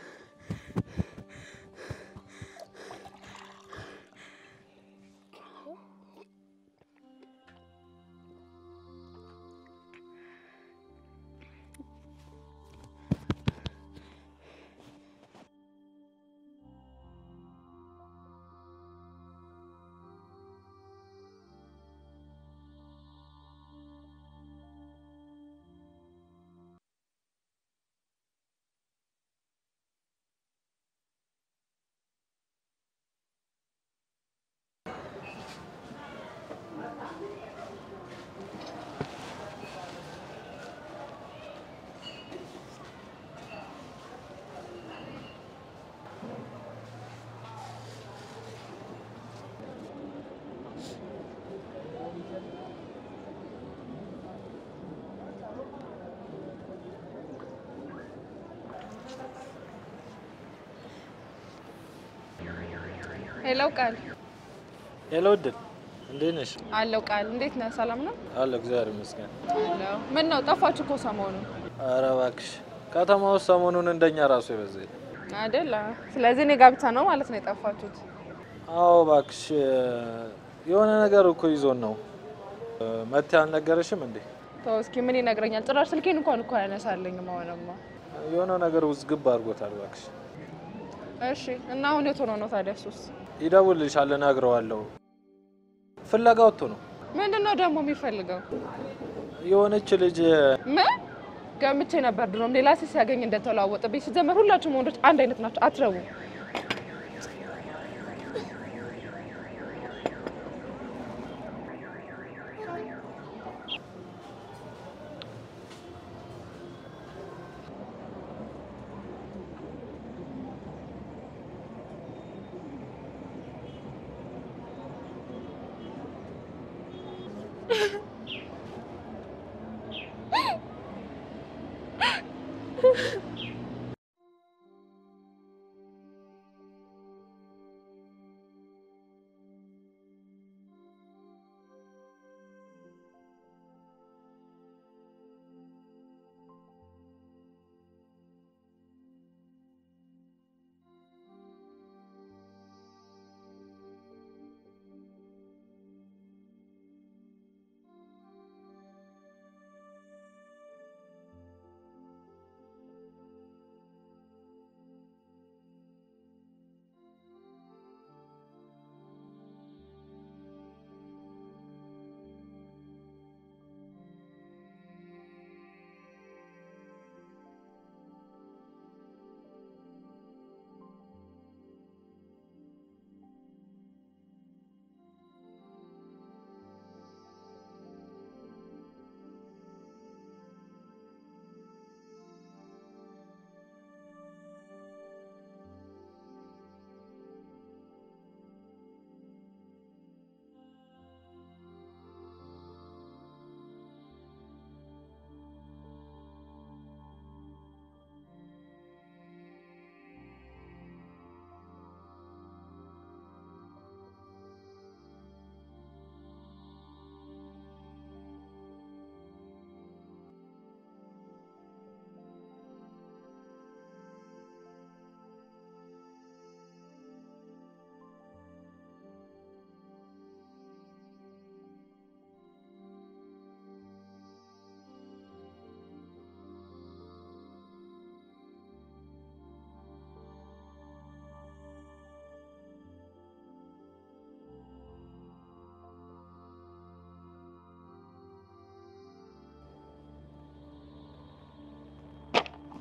ሄሎ ቃል ሄሎ እድል፣ እንዴት ነሽ? አለው ቃል እንዴት ነህ? ሰላም ነው? አለ እግዚአብሔር ይመስገን። አለው ምን ነው ጠፋችሁ እኮ ሰሞኑን ኧረ እባክሽ ከተማ ውስጥ ሰሞኑን እንደኛ ራሱ የበዛ የለም። አይደል? ስለዚህ እኔ ጋር ብቻ ነው ማለት ነው የጠፋችሁት? አዎ እባክሽ የሆነ ነገር እኮ ይዞን ነው። መቴ አልነገረሽም እንዴ? ተው እስኪ ምን ይነግረኛል? ጭራሽ ስልኬን እንኳን እኮ አያነሳልኝም። አሁንማ የሆነ ነገር ውዝግብ አድርጎታል እባክሽ። እሺ እና አሁን የት ሆኖ ነው ታዲያ? እሱስ ይደውልልሻል፣ እነግረዋለሁ። ፍለጋ ወጥቶ ነው። ምንድን ነው ደግሞ የሚፈልገው? የሆነች ልጅ ምን ገምቼ ነበር ድሮም ሌላ ሴት ሲያገኝ እንደተለዋወጠብኝ። ሲጀመር ሁላችሁም ወንዶች አንድ አይነት ናቸው፣ አትረቡ።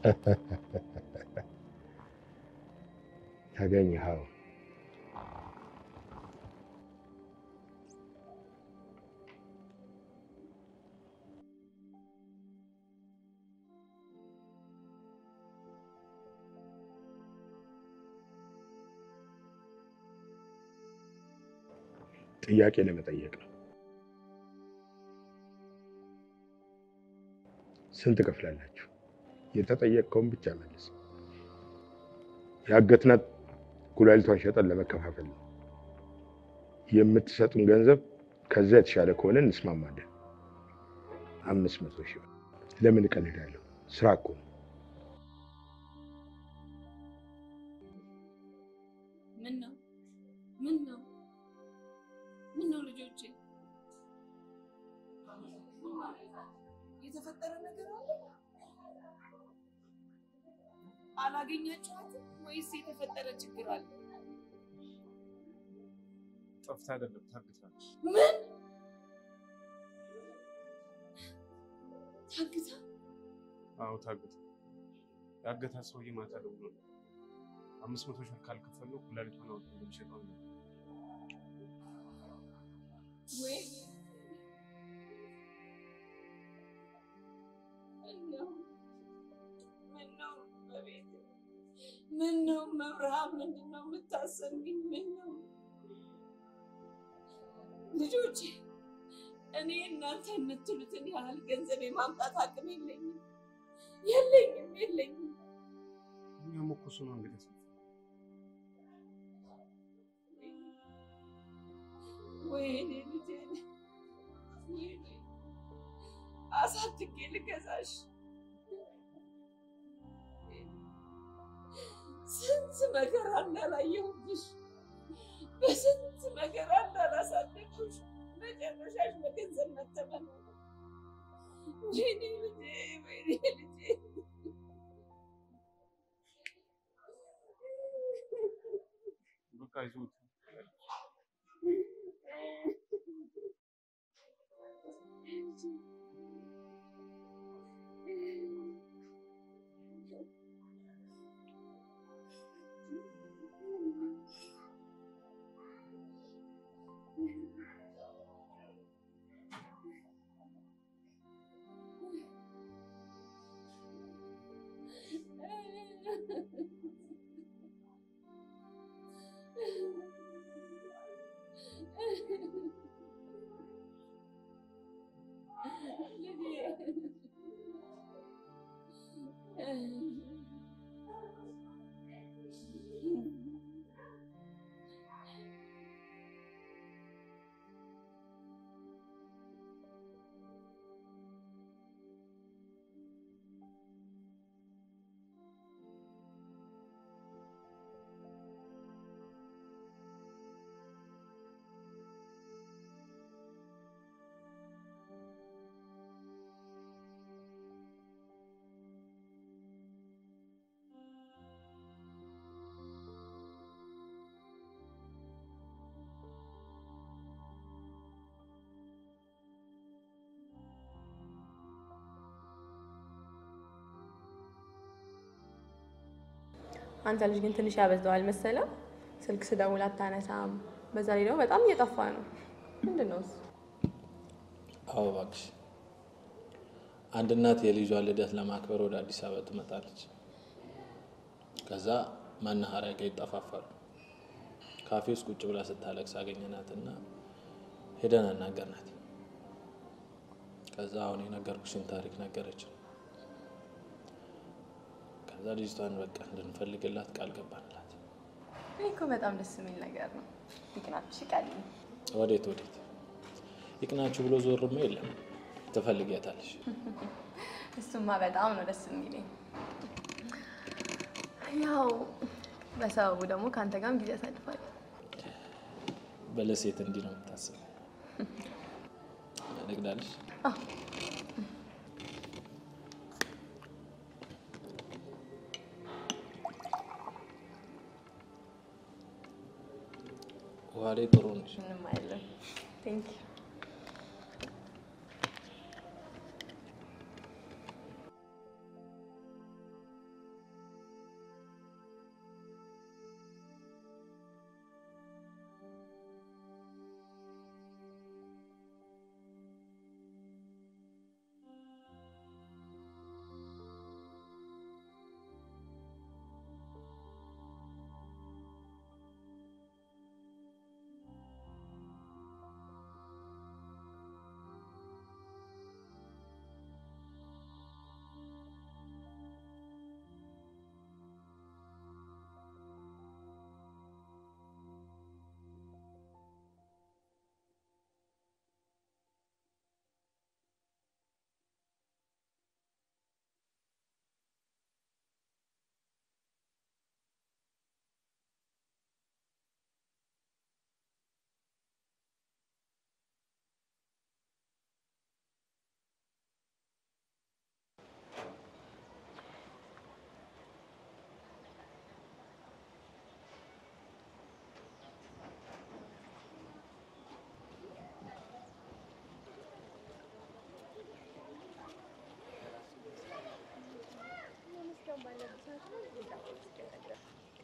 ተገኘኸው። ጥያቄ ለመጠየቅ ነው። ስንት ከፍላላችሁ? የተጠየቅከውን ብቻ መልስ። ያገትናት ኩላሊቷን ሸጠን ለመከፋፈል ነው። የምትሰጡን ገንዘብ ከዛ የተሻለ ከሆነ እንስማማለን። አምስት መቶ ሺህ ብር። ለምን እቀልዳለሁ? ስራ እኮ ነው። ምን ነው ምን ነው ምን ነው ልጆቼ፣ የተፈጠረ ነገር አለ? አላገኛችኋትም ወይስ የተፈጠረ ችግር አለ? ጠፍታ አይደለም ታግታለች። ምን ታግታ? አዎ ታግታ። ያገታት ሰውዬ ማታ ደውሎ ነው አምስት መቶ ሺህ ካልከፈለው ኩላሊቷን አውጥቶ እንደሚሸጠው ነው። ወይ ምነው ምነው በቤት ምነው መብርሃን ምንድን ነው የምታሰሚኝ? ምነው ልጆቼ፣ እኔ እናንተ የምትሉትን ያህል ገንዘብ የማምጣት አቅም የለኝም የለኝም የለኝም። እኛም እኮ እሱ ነው እንግዲህ ወይኔ ልጄን ወይኔ አሳድጌ ልገዛሽ ስንት መከራ እንዳላየሁብሽ በስንት መከራ እንዳላሳደግኩሽ መጨረሻሽ በገንዘብ መተመን ሆነ። ወይኔ ልጄ ወይኔ ልጄ በቃ ይዞት አንተ ልጅ ግን ትንሽ ያበዛዋል መሰለም። ስልክ ስደውል አታነሳም። በዛ ላይ ደግሞ በጣም እየጠፋ ነው። ምንድን ነው እሱ? አዎ እባክሽ፣ አንድ እናት የልጇን ልደት ለማክበር ወደ አዲስ አበባ ትመጣለች። ከዛ መናኸሪያ ጋር ይጠፋፋሉ። ካፌ ውስጥ ቁጭ ብላ ስታለቅስ አገኘናትና ሄደን አናገርናት። ከዛ አሁን የነገርኩሽን ታሪክ ነገረችን። ከዛ ልጅቷን በቃ እንድንፈልግላት ቃል ገባንላት። ይህ እኮ በጣም ደስ የሚል ነገር ነው። ይቅናችሁ፣ ይቃል ወዴት ወዴት ይቅናችሁ ብሎ ዞርማ የለም ትፈልጊያታለሽ። እሱማ በጣም ነው ደስ የሚለኝ። ያው በሰበቡ ደግሞ ከአንተ ጋርም ጊዜ ያሳልፋል። በለሴት እንዲህ ነው የምታስበው። ልግዳለሽ ውሃ ላይ ጥሩ ነሽ። ምንም አይደለም። ቴንክ ዩ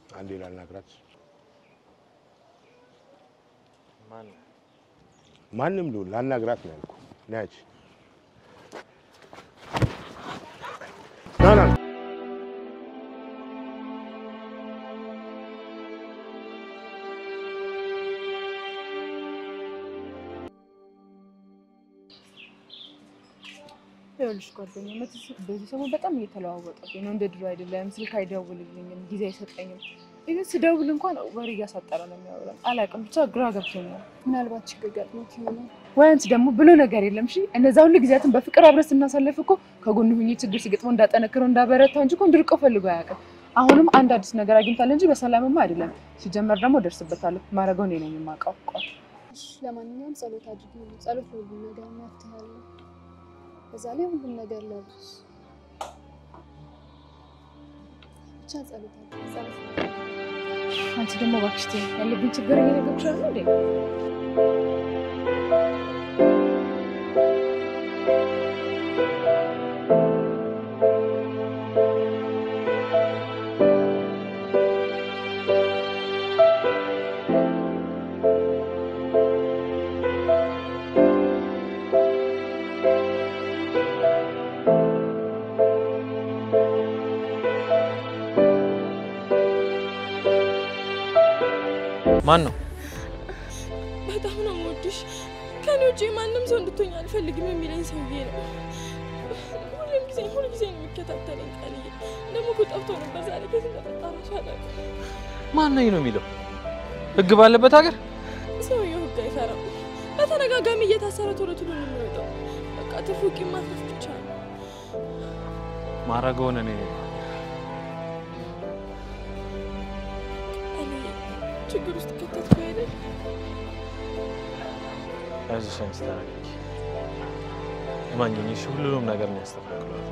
አንዴ ላናግራት። ማን ማንም ልሁን ላናግራት ነው ያልኩህ። ናች ና ና ይኸውልሽ ጓደኛዬ መትስት በዚህ ሰሞን በጣም እየተለዋወጠብኝ ነው። እንደ ድሮ አይደለም። ስልክ አይደውልልኝም፣ ጊዜ አይሰጠኝም። ይህን ስደውል እንኳን ወሬ እያሳጠረ ነው የሚያወራው። አላውቅም፣ ብቻ ግራ ገብቶኛል። ምናልባት ችግር ገጥሞት ይሆናል። ወይ አንቺ ደግሞ ብሎ ነገር የለም። እሺ እነዛ ሁሉ ጊዜያትን በፍቅር አብረን ስናሳልፍ እኮ ከጎኑ ሁኜ ችግር ሲገጥመው እንዳጠነክረው እንዳበረታው እንጂ እኮ እንድርቀው ፈልጎ አያውቅም። አሁንም አንድ አዲስ ነገር አግኝታለ እንጂ በሰላምማ አይደለም። ሲጀመር ደግሞ ደርስበታለሁ። ማድረገው እኔ ነኝ የማውቀው። ቆይ እሺ፣ ለማንኛውም ጸሎት አድርጊ። ጸሎት ለሁሉም ነገር መፍትሄ አለው። በዛ ላይ ሁሉም ነገር ለብስ ብቻ ጸሎት አድርጊ። ጸሎት አንቺ ደግሞ እባክሽ ተይኝ። ያለብኝ ችግር እየነገርኩሽ አይደል እንዴ? ማን ነው? በጣም ነው የምወድሽ። ከኔ ውጭ ማንም ሰው እንድትሆኝ አልፈልግም የሚለኝ ሰውዬ ነው። ሁሉም ጊዜ ሁሉ ጊዜ ነው የሚከታተለኝ። ቃልዬ ደግሞ እኮ ጠፍቶ ነበር ዛሬ ከዚህ እንደጠጣ ራሱ አላውቅም። ማን ነኝ ነው የሚለው? ህግ ባለበት ሀገር ሰውየው ህግ አይፈራም። በተደጋጋሚ እየታሰረ ቶሎ ቶሎ ነው የሚወጣው። በቃ ትርፉ ቂም ማትረፍ ብቻ ነው። ማረገውን እኔ ነኝ። ቃልዬ ችግር ውስጥ ከተትኩ አይደል? አይዞሽ አንቺ ተረጋጊ። እማኝኝ፣ እሺ ሁሉንም ነገር ነው ያስተካክለዋል።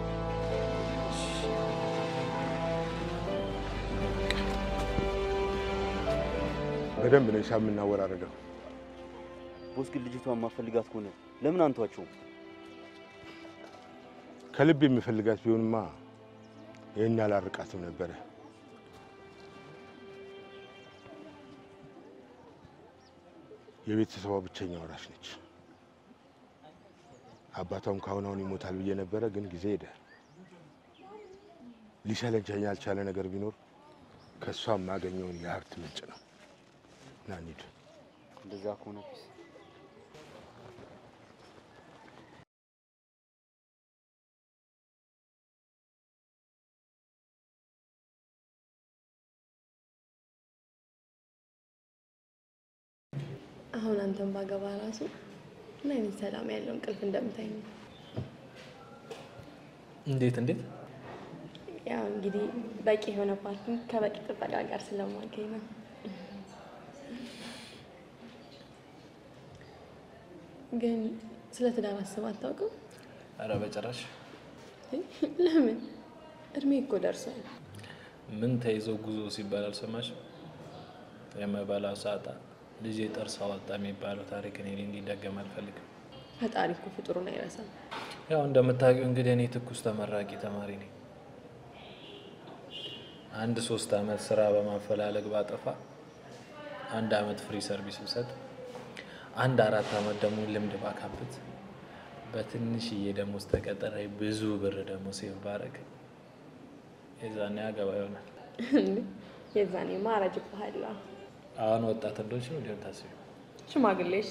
በደንብ ነው ሂሳብ የምናወራረደው። ቦስ ግን ልጅቷን ማፈልጋት ከሆነ ለምን አንቷቸውም? ከልብ የምፈልጋት ቢሆንማ ይህን አላርቃትም ነበረ። የቤተሰቧ ብቸኛ ወራሽ ነች። አባቷም ካሁን አሁን ይሞታል ብዬ ነበረ፣ ግን ጊዜ ሄደ። ሊሰለቸኝ ያልቻለ ነገር ቢኖር ከእሷ የማገኘውን የሀብት ምንጭ ነው። ና እንሂድ። እንደዛ ከሆነ ፒስ አሁን አንተን ባገባ ራሱ ምን አይነት ሰላም ያለው እንቅልፍ እንደምታኝ ነው። እንዴት እንዴት? ያው እንግዲህ በቂ የሆነ ፓርኪንግ ከበቂ ጥበቃ ጋር ስለማገኝ ነው። ግን ስለ ትዳር አስብ አታውቅም? ኧረ በጭራሽ። ለምን? እድሜ እኮ ደርሷል። ምን ተይዘው ጉዞ ሲባል አልሰማሽም? የመበላው ሳጣ ልጄ ጥርስ አወጣ የሚባለው ታሪክ እኔ ላይ እንዲደገም አልፈልግም። ፈጣሪ እኮ ፍጡሩን አይረሳም። ያው እንደምታውቂው እንግዲህ እኔ ትኩስ ተመራቂ ተማሪ ነኝ። አንድ ሶስት አመት ስራ በማፈላለግ ባጠፋ፣ አንድ አመት ፍሪ ሰርቪስ ብሰጥ፣ አንድ አራት አመት ደግሞ ልምድ ባካብት፣ በትንሽዬ ደሞዝ ተቀጠረ ብዙ ብር ደግሞ ሴቭ ባረግ የዛኔ አገባ ይሆናል። የዛኔ ማረጅ ባህላ አሁን ወጣት እንደሆንሽ ነው እንዲሆን ታስቢ። ሽማግሌ እሺ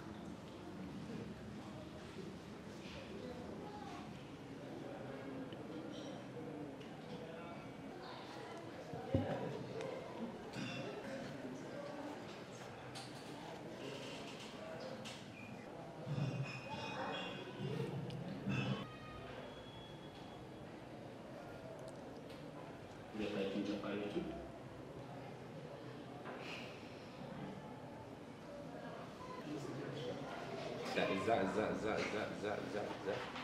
እዛ እዛ እዛ እዛ እዛ እዛ እዛ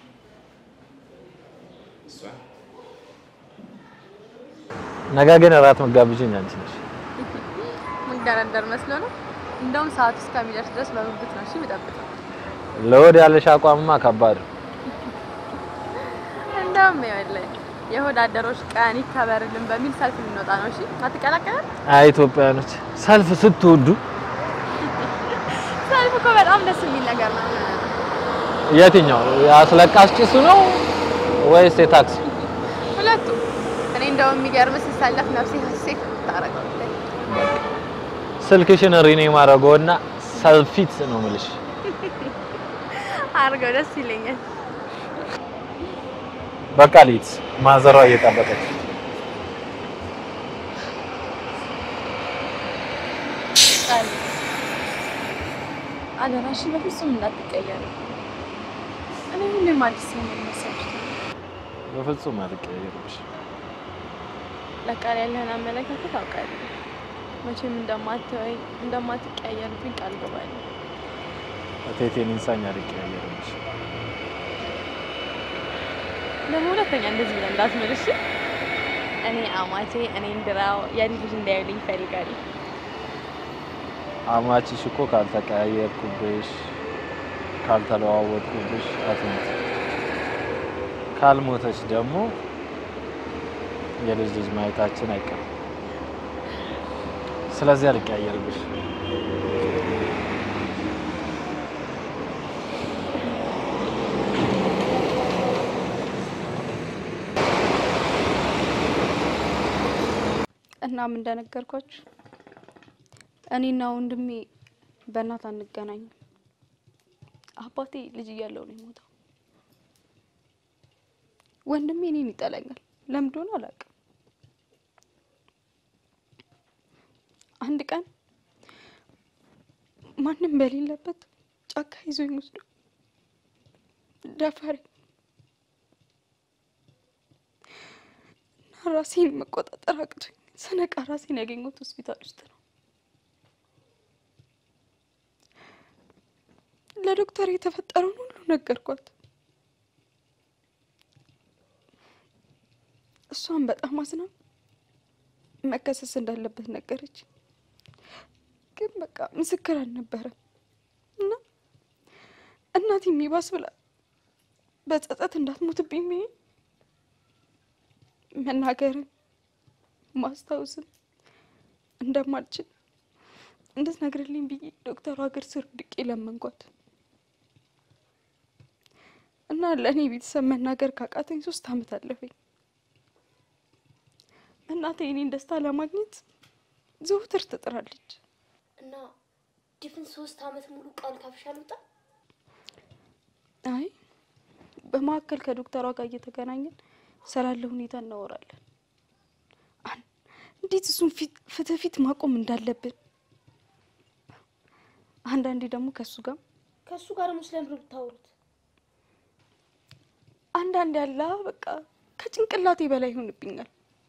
እሷ ነገ ግን እራት መጋብዥኝ አንቺ ነሽ። ምንደረደር መስሎ ነው። እንደውም ሰዓቱ እስከሚደርስ ድረስ በጉጉት ነው እሺ የምጠብቀው። ለወድ ያለሽ አቋምማ ከባድ ነው። እንደውም ይኸውልህ የሆድ አደሮች ቀን ይከበርልን በሚል ሰልፍ ልንወጣ ነው። እሺ አትቀላቀልም? አይ ኢትዮጵያኖች ሰልፍ ስትወዱ ሰልፍ እኮ በጣም ደስ የሚል ነገር ነው። የትኛው የአስለቃሽ ጭሱ ነው ወይስ የታክሲ? ሁለቱም። እኔ እንደውም የሚገርም ስሰለፍ ነፍሴ ሀሴት ታረጋለች። ስልክሽን ሪኔ ማድረገውና ሰልፊት ነው የምልሽ። አድርገው ደስ ይለኛል። በቃ ሊት ማዘሯ እየጠበቀች ቃል አደራሽን በፍጹም እንዳትቀየሪ። እኔ ሁሌም አዲስ ነኝ የሚመስልሽ። በፍጹም አልቀየርብሽ። ለቃል ያለህን አመለካከት አውቃለሁ። መቼም እንደማትወይ እንደማትቀየርብኝ ቃል ገባለሁ። እቴቴን ኢንሳኝ አልቀየርብሽ። ደግሞ ሁለተኛ እንደዚህ ብለህ እንዳትምልሽ። እኔ አማቼ እኔ እንድራው የኔ ልጅ እንዳያዩልኝ እፈልጋለሁ። አማችሽ እኮ ካልተቀያየርኩብሽ ካልተለዋወጥኩብሽ አትሞት። ካልሞተች ደግሞ የልጅ ልጅ ማየታችን አይቀርም። ስለዚህ አልቀያየርብሽ። እናም እንደነገርኳችሁ እኔና ወንድሜ በእናት አንገናኝም። አባቴ ልጅ እያለሁ ነው የሞተው። ወንድሜ እኔን ይጠላኛል። ለምን እንደሆነ አላውቅም። አንድ ቀን ማንም በሌለበት ጫካ ይዞኝ ወስዶ ደፈረኝ እና ራሴን መቆጣጠር አቅቶኝ ስነቃ ራሴን ያገኘሁት ሆስፒታል ውስጥ ነው። ለዶክተር የተፈጠረውን ሁሉ ነገርኳት። እሷን በጣም አዝና መከሰስ እንዳለበት ነገረች። ግን በቃ ምስክር አልነበረም እና እናቴ የሚባስ ብላ በጸጸት እንዳትሞትብኝ ብዬ መናገርን ማስታወስን እንደማልችል እንድትነግርልኝ ብዬ ዶክተሩ ሀገር ስር ድቄ ለመንኳት እና ለእኔ ቤተሰብ መናገር ካቃተኝ ሶስት አመት አለፈኝ። እናቴ የኔን ደስታ ለማግኘት ዘውትር ትጥራለች። እና ድፍን ሶስት አመት ሙሉ ቃል ካፍሽ አልወጣም? አይ በመካከል ከዶክተሯ ጋር እየተገናኘን ስላለ ሁኔታ እናወራለን። አን- እንዴት እሱን ፊት ፊት ለፊት ማቆም እንዳለብን፣ አንዳንዴ ደግሞ ከእሱ ጋር ከእሱ ጋር ደግሞ ስለምንድን ነው የምታወሩት? አንዳንድ ያለ በቃ ከጭንቅላቴ በላይ ይሆንብኛል።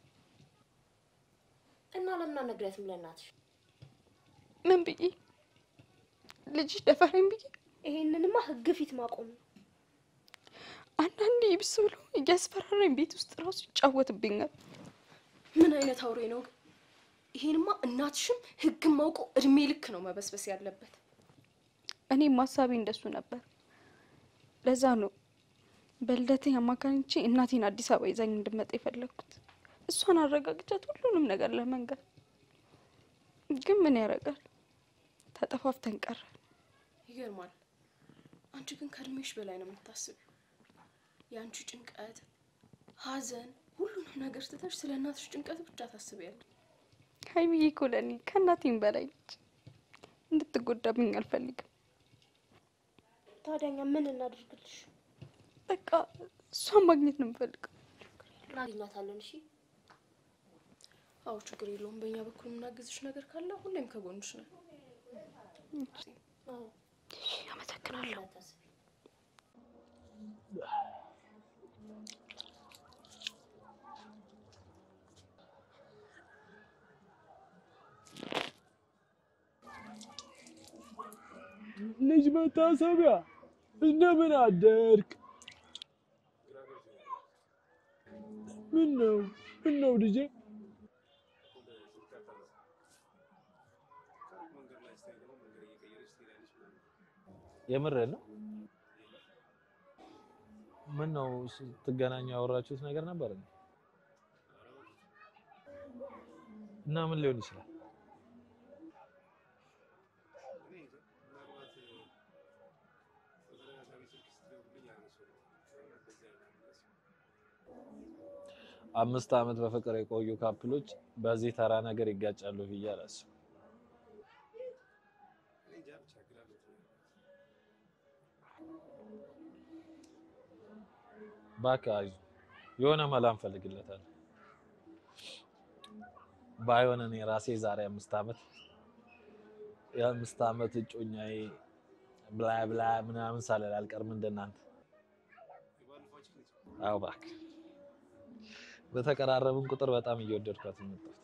እና ለምን አልነግሪያትም ለእናትሽ? ምን ብዬ ልጅሽ ደፈረኝ ብዬ ይሄንንማ ህግ ፊት ማቆም ነው። አንዳንዴ ይብስ ብሎ እያስፈራራኝ ቤት ውስጥ ራሱ ይጫወትብኛል። ምን አይነት አውሬ ነው ግን? ይሄንማ እናትሽም ህግም ማውቀው እድሜ ልክ ነው መበስበስ ያለበት። እኔም ሀሳቤ እንደሱ ነበር። ለዛ ነው በልደቴ አማካኝቼ እናቴን አዲስ አበባ ይዛኝ እንድመጣ የፈለግኩት። እሷን አረጋግቻት ሁሉንም ነገር ለመንገር። ግን ምን ያደርጋል ተጠፋፍተን ቀረ። ይገርማል። አንቺ ግን ከእድሜሽ በላይ ነው የምታስቢው። የአንቺ ጭንቀት፣ ሀዘን፣ ሁሉንም ነገር ትተሽ ስለ እናትሽ ጭንቀት ብቻ ታስቢያለሽ። ሀይሚዬ እኮ ለእኔ ከእናቴም በላይ ነች። እንድትጎዳብኝ አልፈልግም። ታዲያ እኛ ምን እናድርግልሽ? በቃ እሷን ማግኘት ነው የምፈልገው። እናገኛታለን። እሺ አዎ ችግር የለውም። በእኛ በኩል የምናግዝሽ ነገር ካለ ሁሌም ከጎንሽ ነን። አዎ አመሰግናለሁ። ልጅ መታሰቢያ እንደምን አደርክ? ምን ነው ምን ነው ልጄ? የምርህን ነው? ምን ነው ስትገናኙ ያወራችሁት ነገር ነበር? እንዴ? እና ምን ሊሆን ይችላል? አምስት ዓመት በፍቅር የቆዩ ካፕሎች በዚህ ተራ ነገር ይጋጫሉ ብዬ አላስብም። እባክህ አይዞህ፣ የሆነ መላ እንፈልግለታለን። ባይሆን እኔ ራሴ ዛሬ አምስት ዓመት የአምስት ዓመት እጮኛዬ ብላ ብላ ምናምን ሳልል አልቀርም እንደናንተ። አዎ እባክህ በተቀራረብን ቁጥር በጣም እየወደድኳት ነው የመጣሁት።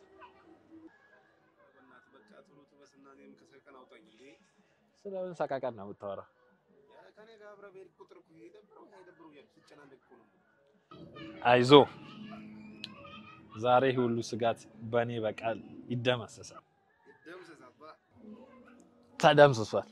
ስለምን ሰቃቀን ነው የምታወራው? አይዞ ዛሬ ሁሉ ስጋት በእኔ በቃል ይደመሰሳል። ተደምስሷል።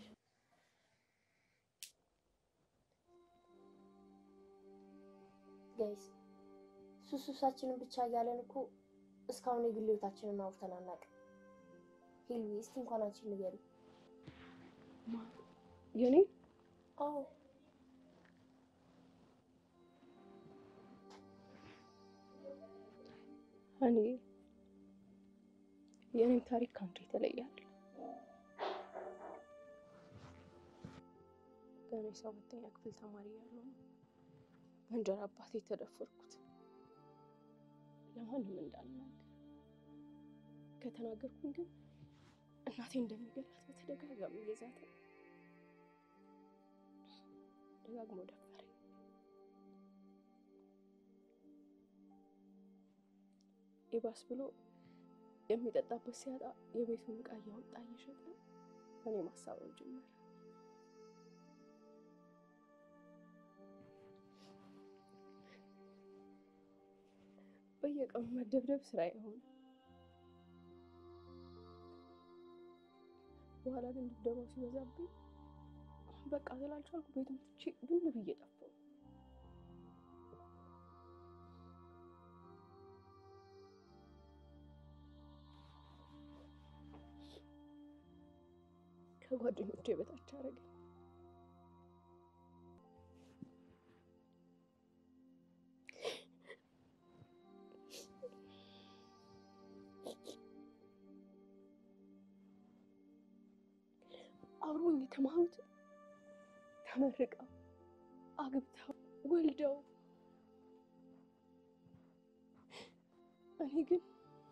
ጋይስ ሱስ ሱሳችንን ብቻ እያለን እኮ እስካሁን የግል ህይወታችንን አውርተን አናውቅም። ሂልዊ እስቲ እንኳን አንቺ ንገሪ። የኔ አዎ እኔ የኔም ታሪክ ከአንተ የተለየ አይደለም። ገና የሰባተኛ ክፍል ተማሪ ያለው በእንጀራ አባቴ የተደፈርኩት ለማንም እንዳልናገር ከተናገርኩኝ ግን እናቴ እንደሚገላት በተደጋጋሚ እየዛተ ደጋግሞ ደፈረኝ። ይባስ ብሎ የሚጠጣበት ሲያጣ የቤቱን ዕቃ እያወጣ እየሸጠ እኔ ማሳበብ ጀመረ። በየቀኑ መደብደብ ስራ የሆነ በኋላ ግን ድብደባው ሲበዛብኝ በቃ ስላልቻልኩ ቤቱን ትቼ ብን ብዬ ጠፋሁ። ከጓደኞቼ በታች አደረገኝ። አብሮኝ የተማሩት ተመርቀው አግብተው ወልደው እኔ ግን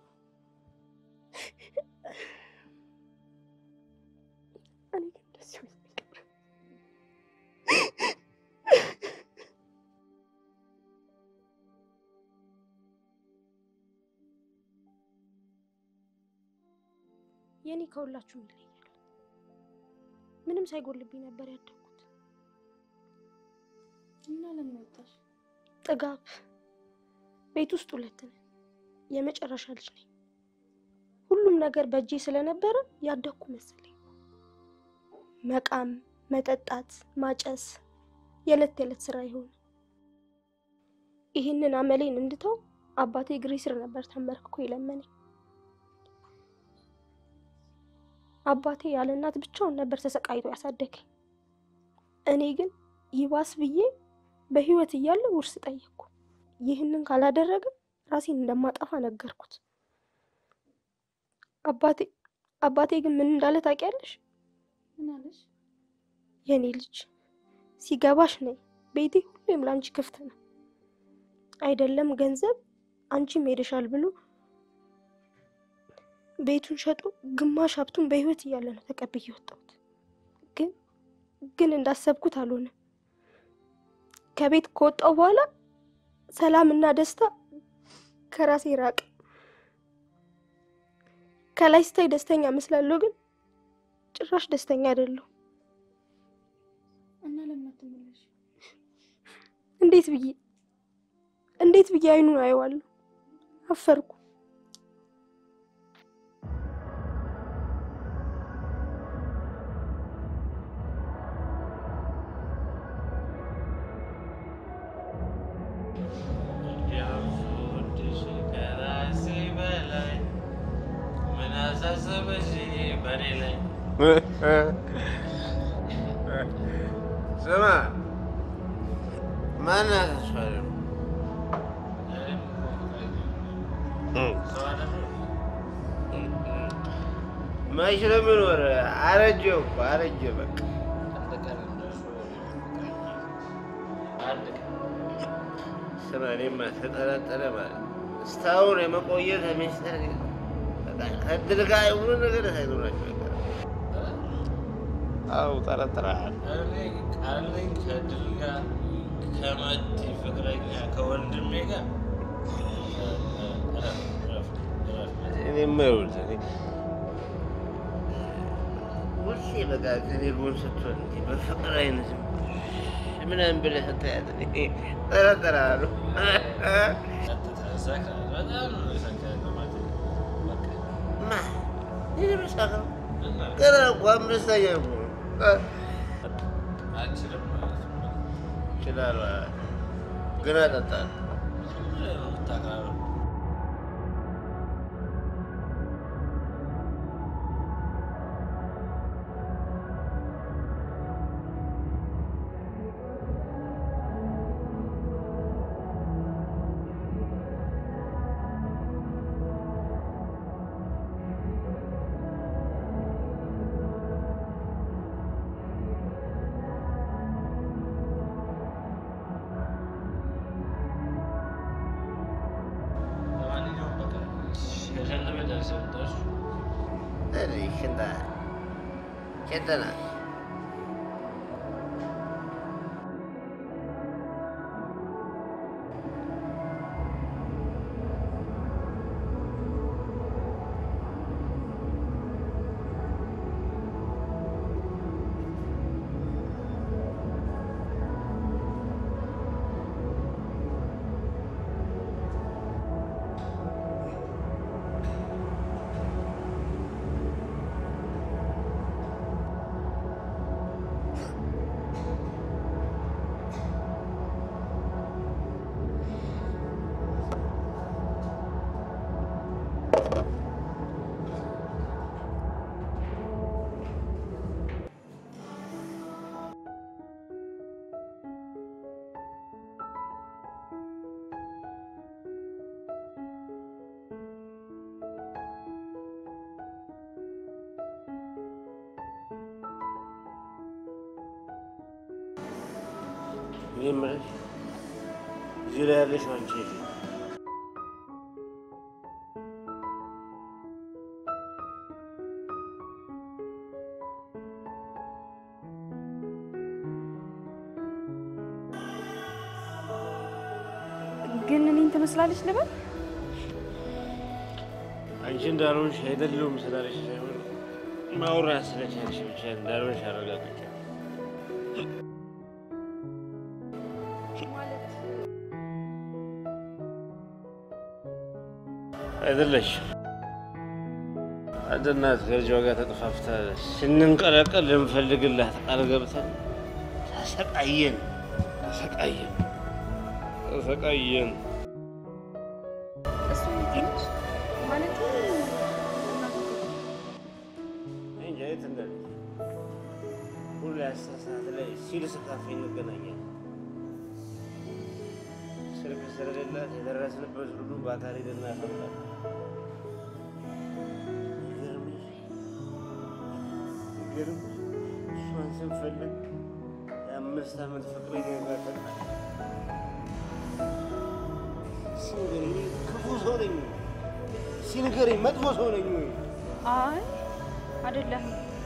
እኔ ግን ደስ ይለኛል። የኔ ከሁላችሁም ይለያል። ምንም ሳይጎልብኝ ነበር ያደግኩት። እና ለምን ወጣሽ? ጥጋብ ቤት ውስጥ ሁለት ነን። የመጨረሻ ልጅ ነኝ። ሁሉም ነገር በእጄ ስለነበረ ያደግኩ መሰለኝ። መቃም፣ መጠጣት፣ ማጨስ የዕለት የዕለት ስራ ይሆን። ይህንን አመሌን እንድተው አባቴ እግሬ ስር ነበር ተንበርክኮ የለመነኝ። አባቴ ያለ እናት ብቻውን ነበር ተሰቃይቶ ያሳደገኝ። እኔ ግን ይባስ ብዬ በህይወት እያለ ውርስ ጠየቅኩ። ይህንን ካላደረገ ራሴን እንደማጠፋ ነገርኩት። አባቴ አባቴ ግን ምን እንዳለ ታውቂያለሽ? ምን አለሽ? የኔ ልጅ ሲገባሽ ነይ፣ ቤቴ ሁሌም ለአንቺ ክፍት ነው። አይደለም ገንዘብ አንቺም ሄደሻል ብሎ ቤቱን ሸጦ ግማሽ ሀብቱን በህይወት እያለ ነው ተቀብዬ ወጣሁት። ግን ግን እንዳሰብኩት አልሆነም። ከቤት ከወጣሁ በኋላ ሰላምና ደስታ ከራሴ ራቀ። ከላይ ስታይ ደስተኛ እመስላለሁ፣ ግን ጭራሽ ደስተኛ አይደለሁ። እና ለምን አትመለሽ? እንዴት ብዬ እንዴት ብዬ አይኑን አየዋለሁ? አፈርኩ። አሳሰበሽ በእኔ ላይ ስማ ማናት እሷ ደግሞ? መች ነው የሚኖር? አረጀ እኮ አረጀ። በቃ ስማ እኔማ ተጠረጠረ ማለት እስካሁን የመቆየት ሚስጥር በቃ ከእድል ጋር የሆነ ነገር ሳይኖራቸው አይቀርም። አዎ ጠረጥረሃል። ቃለኝ ከድል ጋር ከመቲ ፍቅረኛ ከወንድሜ ጋር እኔማ ይኸውልህ እኔ ሁሌ በቃ ከእኔ ጎን ስትሆን እንዲህ በፍቅር አይነት ምናምን ብለህ ስታያት እኔ እጠረጥርሃለሁ። በጣም ነው የሰከረው ማለት ነው። ማ ይህ መሳከር ገና እኮ አምስተኛ እኮ ነው። አልችልም ማለት ነው። እችላለሁ ግን እጠጣለሁ። ምንድን ነው የምታቀራረው? ለማንኛውም በቃ ሸሸን ለመደርሰው ደርሱ። እኔ ሽንታ ቸጠና እኔ የምልሽ እዚህ ላይ ያለሽው አንቺ የት ነው? ግን እኔን ትመስላለች ልበል? አንቺ እንዳልሆንሽ አይደለሁም ስላለሽ ሳይሆን ማውራት ስለቻልሽ ብቻ እንዳልሆንሽ አረጋግጫለሁ። አይደለሽም። አንድ እናት ከልጇ ጋር ተጠፋፍታ ስንንቀለቀል ልንፈልግላት ቃል ገብተን ተሰቃየን ተሰቃየን ተሰቃየን። እሱ ትንሽ ማለት እንጃ የት እንዳለች ሁሌ አስር ሰዓት ላይ ሲልስ ካፌ እንገናኛለን። ስልክ ስለሌላት የደረስንበት ሁሉ በአካል ሄደን እናፈርዳለን። ይገርምሽ ይገርምሽ እሷን ስንፈልግ የአምስት ዓመት ፍቅረኛ ጋር ተጣላን። ሲንገረኝ ክፉ ሰው ነኝ ወይ? ሲንገረኝ መጥፎ ሰው ነኝ ወይ? አይ አይደለም።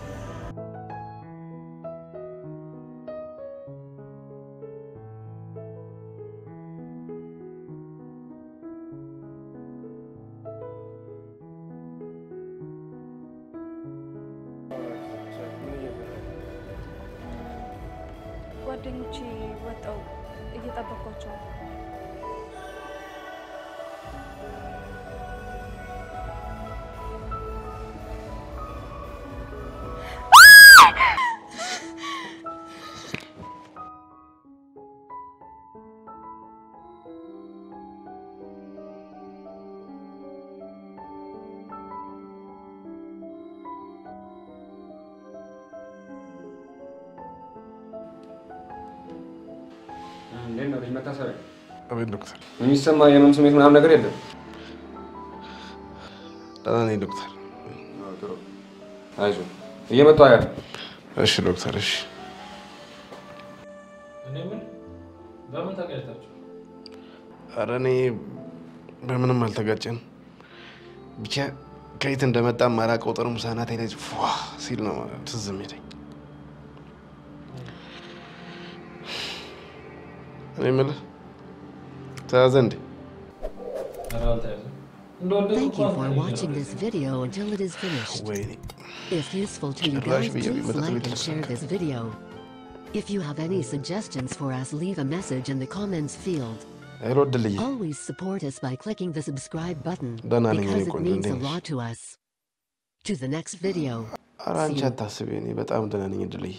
ጓደኞቼ ወጣው እየጠበኳቸው ነው። መታሰቢያ አቤት ዶክተር። የሚሰማ የህመም ስሜት ምናምን ነገር የለም። ደህና ነኝ ዶክተር። አይዞህ እየመጣሁ አያለሁ። እሺ ዶክተር፣ እሺ። እኔ ምን በምን ተጋጭታችሁ? ኧረ እኔ በምንም አልተጋጨንም። ብቻ ከየት እንደመጣ ማላውቀው ጠርሙስ አናቴ ላይ ፏ ሲል ነው ትዝ የሚለኝ። እኔ የምልህ ተያዘ እንዴ? ኧረ አልተያዘም። Thank you for watching this video until it is finished. If useful to you ጭራሽ guys, ብዬ please ቢመጣ like ቤት and share this video. If you have any suggestions for us, leave a message in the comments field. ሄሎ እድልዬ፣ Always support us by clicking the subscribe button ደህና ነኝ because እኔ it ቆንጆ፣ means a እንዴት ነሽ? lot to us. To the next video. ኧረ አንቺ አታስቢ፣ እኔ በጣም ደህና ነኝ እድልዬ።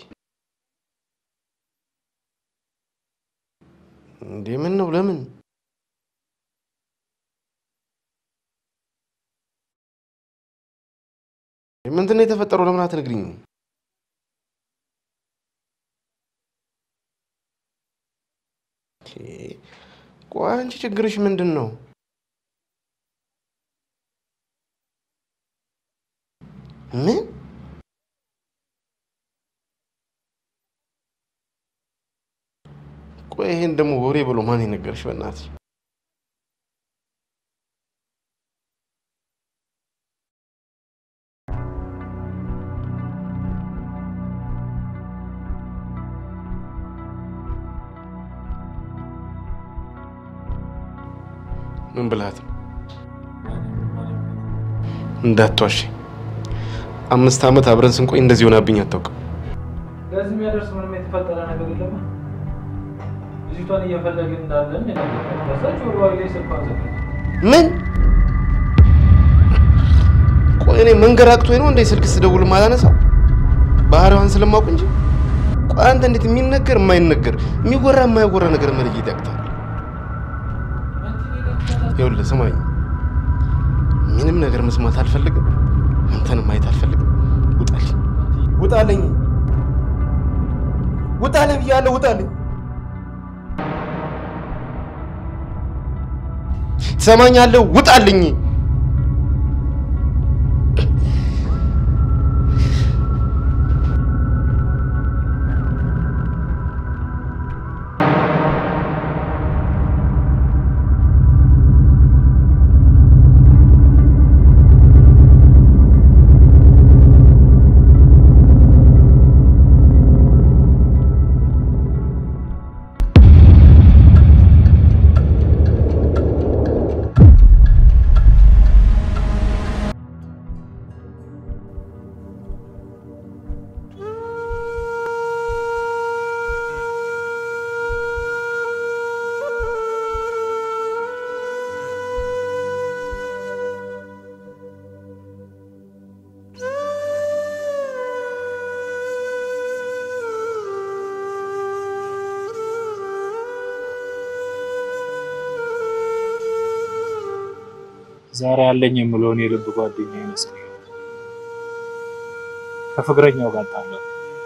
እንዴ ምን ነው ለምን? ምንድን ነው የተፈጠረው? ለምን አትነግሪኝም? ኦኬ፣ ቆይ አንቺ ችግርሽ ምንድን ነው? ምን ቆይ ይሄን ደግሞ ወሬ ብሎ ማን የነገርሽ? በእናትሽ ምን ብላት ነው? እንዳትዋሽ። አምስት ዓመት አብረን ስንቆይ እንደዚህ ሆናብኝ አታውቅም። ለዚህ የሚያደርስ ምንም የተፈጠረ ነገር የለም። ልጅቷን እየፈለግን እንዳለን የነገርኩት። ከዛች ወርዋይ ላይ ስልኳን ዘጋች። ምን ቆይ እኔ መንገር አቅቶኝ ነው እንዴ ስልክ ስደውል ማላነሳው? ባህሪዋን ስለማውቅ እንጂ። ቆይ አንተ እንዴት የሚነገር የማይነገር የሚወራ የማይወራ ነገር መለየት ያቅታል? ይኸውልህ ስማኝ፣ ምንም ነገር መስማት አልፈልግም፣ አንተንም ማየት አልፈልግም። ውጣልኝ፣ ውጣልኝ፣ ውጣልኝ ብያለሁ፣ ውጣልኝ። ትሰማኛለህ? ውጣልኝ። ዛሬ አለኝ የምለውን የልብ ጓደኛ ይመስል ከፍቅረኛው ጋር ጣለው።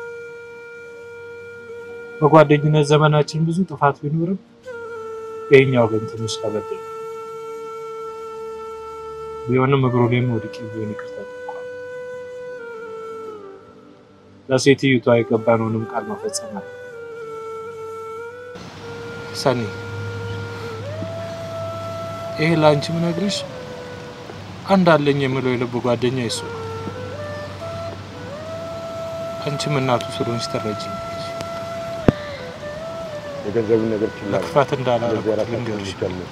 በጓደኝነት ዘመናችን ብዙ ጥፋት ቢኖርም ይሄኛው ግን ትንሽ ከበድ ነው። ቢሆንም እግሩ ላይም ወድቄ ቢሆን ይቅርታ ጠይቋል። ለሴትዮቷ የገባነውንም ቃል መፈጸም አለ። ሰኒ፣ ይሄ ለአንቺ ምነግርሽ አንድ አለኝ የምለው የልብ ጓደኛ ይሱ ነው። አንቺም እናቱ ስለሆንሽ ትረጂኛለሽ። የገንዘቡን ነገር ችላ በል። ለክፋት እንዳላረኩት እንደዚህ አራሳችን ልንገርሽ። ብቻ ነው።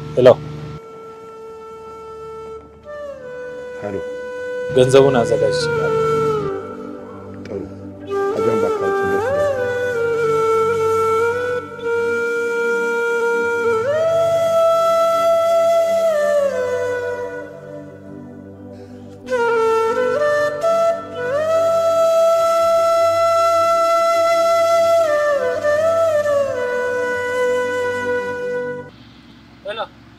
ሄሎ፣ ሄሎ፣ ገንዘቡን አዘጋጅቻለሁ። ጥሩ። ከዚያም በአካባቢ ስደርስ ሄሎ፣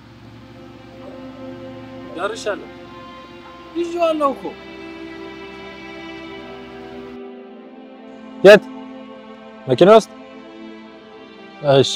ደርሻለሁ። ይዤዋለሁ እኮ። የት? መኪና ውስጥ? እሺ።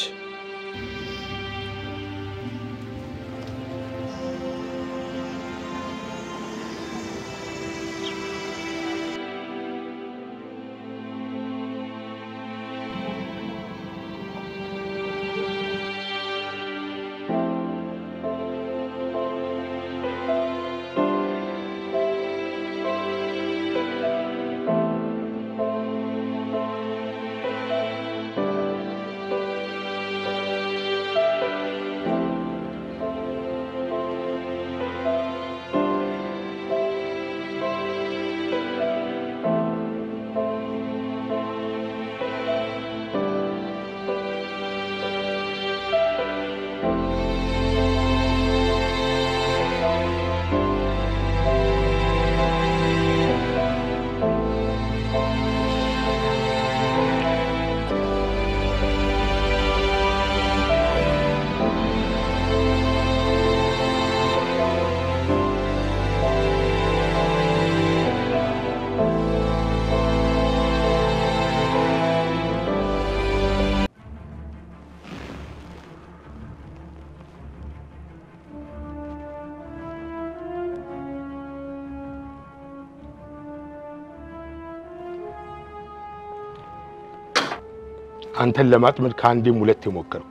አንተን ለማጥመድ ከአንዴም ሁለት የሞከርኩ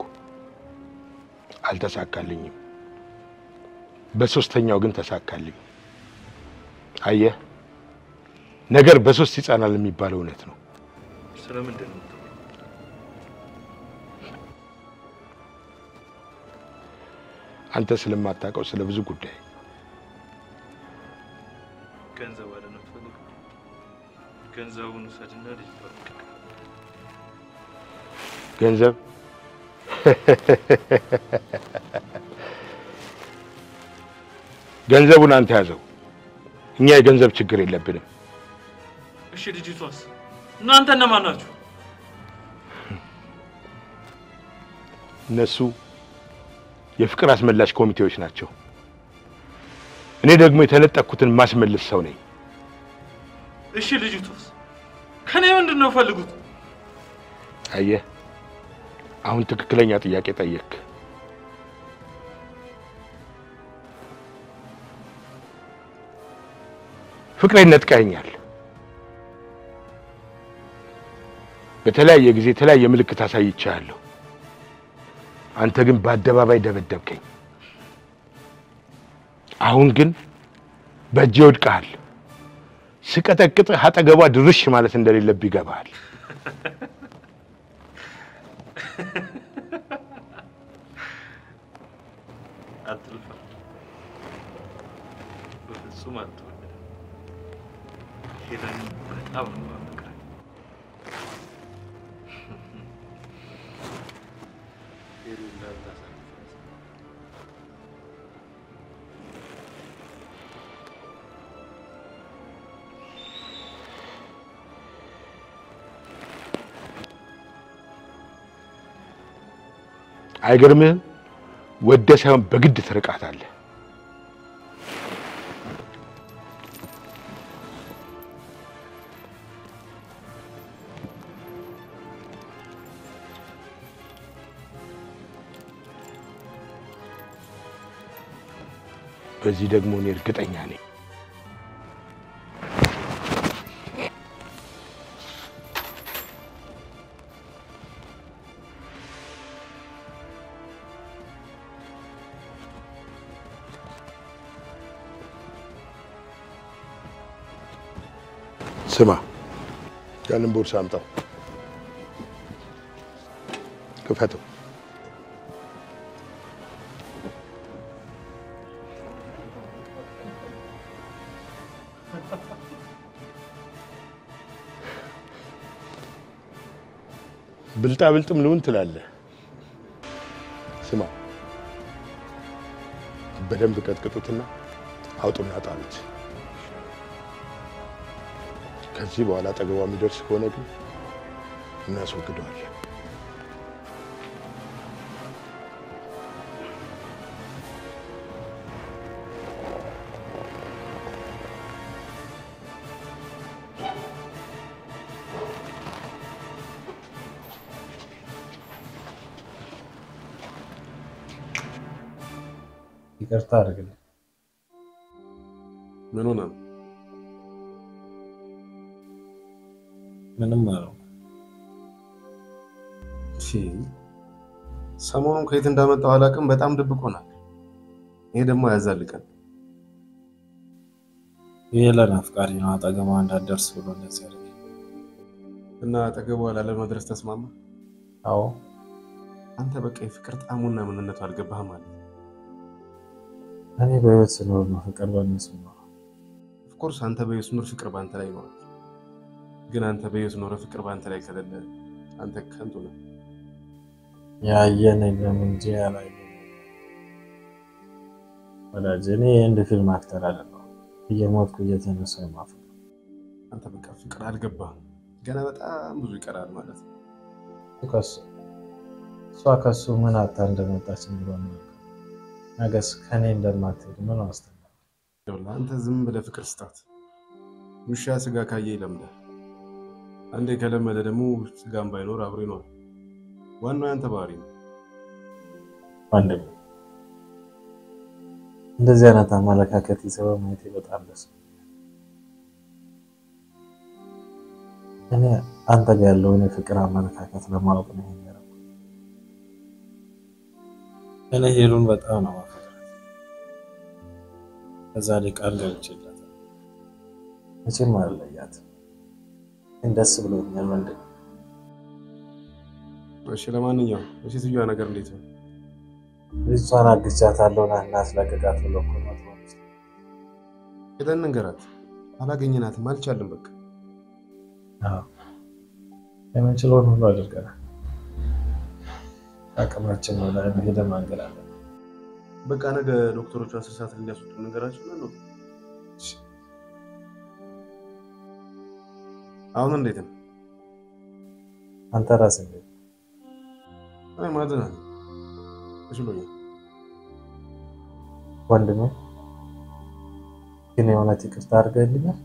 አልተሳካልኝም። በሶስተኛው ግን ተሳካልኝ። አየህ ነገር በሶስት ይጸናል የሚባለው እውነት ነው። ስለምንድን ነው? አንተ ስለማታውቀው ስለ ብዙ ጉዳይ ገንዘብ አለ ነው የምትፈልገው? ገንዘቡን ውሰድና ልጅ በቃ ገንዘብ ገንዘቡን አንተ ያዘው። እኛ የገንዘብ ችግር የለብንም። እሺ፣ ልጅቷስ? እናንተ እነማን ናችሁ? እነሱ የፍቅር አስመላሽ ኮሚቴዎች ናቸው። እኔ ደግሞ የተነጠቅኩትን ማስመልስ ሰው ነኝ። እሺ፣ ልጅቷስ? ከኔ ምንድን ነው ፈልጉት? አየህ፣ አሁን ትክክለኛ ጥያቄ ጠየቅ። ፍቅሬን ነጥቀኸኛል። በተለያየ ጊዜ የተለያየ ምልክት አሳይቻለሁ። አንተ ግን በአደባባይ ደበደብከኝ። አሁን ግን በእጄ ወድቀሃል። ስቀጠቅጥህ አጠገቧ ድርሽ ማለት እንደሌለብህ ይገባሃል። አትልፋ፣ በፍጹም አትወልድም። ሄለን በጣም ነው የማፈቅራት። ሄለን እንዳታሳልፋት። አይገርምህም? ወደ ሳይሆን በግድ ትርቃታለህ። በዚህ ደግሞ እኔ እርግጠኛ ነኝ። ስማ፣ ያንን ቦርሳ አምጣው፣ ክፈተው። ብልጣ ብልጥም ልሁን ትላለህ። ስማ፣ በደንብ ቀጥቅጡትና አውጡና ጣሉት። ከዚህ በኋላ አጠገቧ የሚደርስ ከሆነ ግን እናስወግደዋለን። ይቅርታ አድርግልኝ። ምን ሆነ? ምንም አለው እሺ፣ ሰሞኑን ከየት እንዳመጣው አላውቅም። በጣም ድብቅ ሆናል። ይሄ ደግሞ ያዛልቀን። ይህ ለናፍቃሪ ነው። አጠገቧ እንዳትደርስ ብሎ እንደዚህ ያደርግ እና አጠገቧ ላለመድረስ ተስማማ? አዎ። አንተ በቃ የፍቅር ጣዕሙና ምንነቱ አልገባህም ማለት ነው። እኔ በህይወት ስኖር ነው ፍቅር በእነሱ ነው። ኦፍኮርስ አንተ በህይወት ኖር ፍቅር በአንተ ላይ ይኖራል። ግን አንተ በህይወት ኖረ ፍቅር በአንተ ላይ ከሌለ አንተ ከንቱ ነህ። ያየን የለም እንጂ ያላየን ወዳጅ። እኔ የህንድ ፊልም አክተር አይደለሁም። እየሞትኩ እየተነሳሁ የማፍቅ አንተ በቃ ፍቅር አልገባህም። ገና በጣም ብዙ ይቀራል ማለት ነው። ከሱ እሷ ከሱ ምን አታ እንደመጣች ብሎ ነው ነገስ ከኔ እንደማትሄድ ምን ዋስትና? ይኸውልህ አንተ ዝም ብለህ ፍቅር ስጣት። ውሻ ስጋ ካየ ይለምዳል። አንዴ ከለመደ ደግሞ ስጋም ባይኖር አብሮ ይኖራል። ዋናው ያንተ ባህሪ ነው። ወንድም እንደዚህ አይነት አመለካከት ይዘው ማየቴ በጣም ደስ እኔ አንተ ጋር ያለውን የፍቅር አመለካከት ለማወቅ ነው ይሄን ያደረኩት። እኔ ሄሉን በጣም ነው ማፈቅራት። ከዛ ላይ ቃል ገብቼላታለሁ መቼም አልለያትም። ግን ደስ ብሎኛል ወንድም። እሺ፣ ለማንኛውም የሴትዮዋ ነገር እንዴት ነው? ልጅቷን አግቻታለሁ ና እናስለቅቃት ብሎ እኮ ነው አቶ መንግስቱ። ሄደን እንገራት። አላገኘናትም፣ አልቻልም። በቃ አዎ፣ የምንችለውን ሁሉ አድርገናል። አቅማችን ነው ላይ ሄደን ማንገላለን። በቃ ነገ ዶክተሮቹ አስር ሰዓት እንዲያስወጡ ነገራቸው እና ነው። አሁን እንዴት ነው? አንተ ራስህ እንዴት አይ ማዘን አለ ተሽሎኛል። ወንድሜ ግን የእውነት ይቅርታ አድርገልኛል?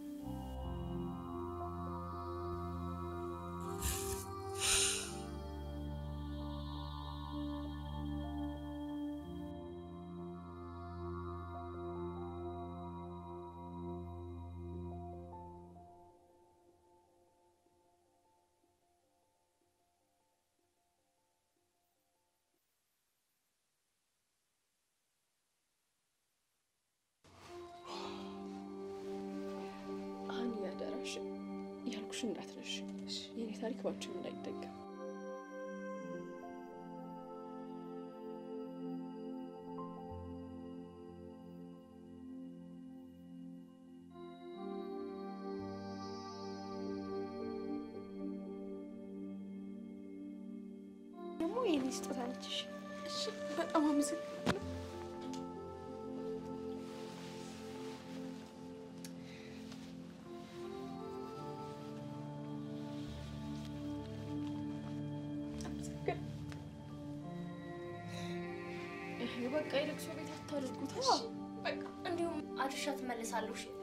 አሁን ያደራሽ ያልኩሽ እንዳትረሽ። የኔ ታሪክ ባንቺም እንዳይደገም። ደግሞ የኔ ስጦታ ነች። እሺ? እሺ፣ በጣም አመሰግናለሁ። በቃ የለቅሶ ቤት አታድርጉት። እሺ? በቃ እንዲሁም አድርሻ ትመልሳለሁ። እሺ?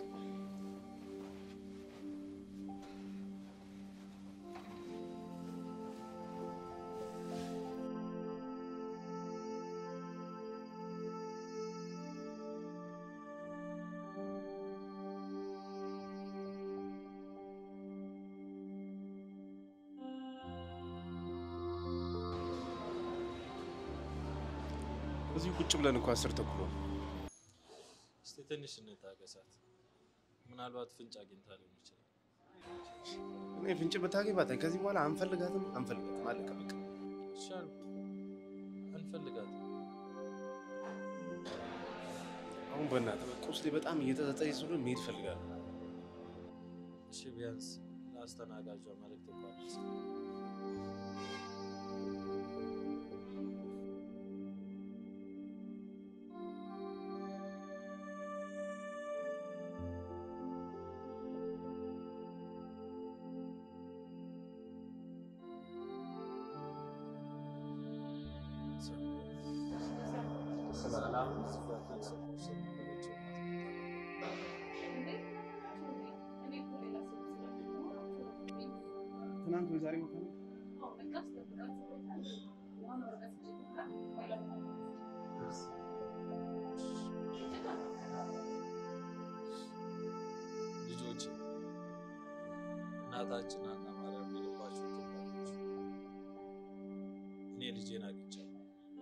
እዚሁ ቁጭ ብለን እኮ አስር ተኩል ሆነ። እስቲ ትንሽ እንታገሳት። ምናልባት ፍንጭ አግኝታ ሊሆን ይችላል። እኔ ፍንጭ ብታገኝ ባታኝ ከዚህ በኋላ አንፈልጋትም አንፈልጋትም አለቀ በቃ። ይሻል አንፈልጋትም። አሁን በእናትህ በቃ ውስጤ በጣም እየጠጠጠኝ ስለሆነ መሄድ እፈልጋለሁ። እሺ ቢያንስ ለአስተናጋጇ መልዕክት እንኳን አድርስ። ሰላም ስጋት ስለነበረችው ትናንት ወይ ዛሬ መታ ልጆች እናታችን አና ማርያም የልባችሁ ትባለች። እኔ ልጄን አግኝቻለሁ።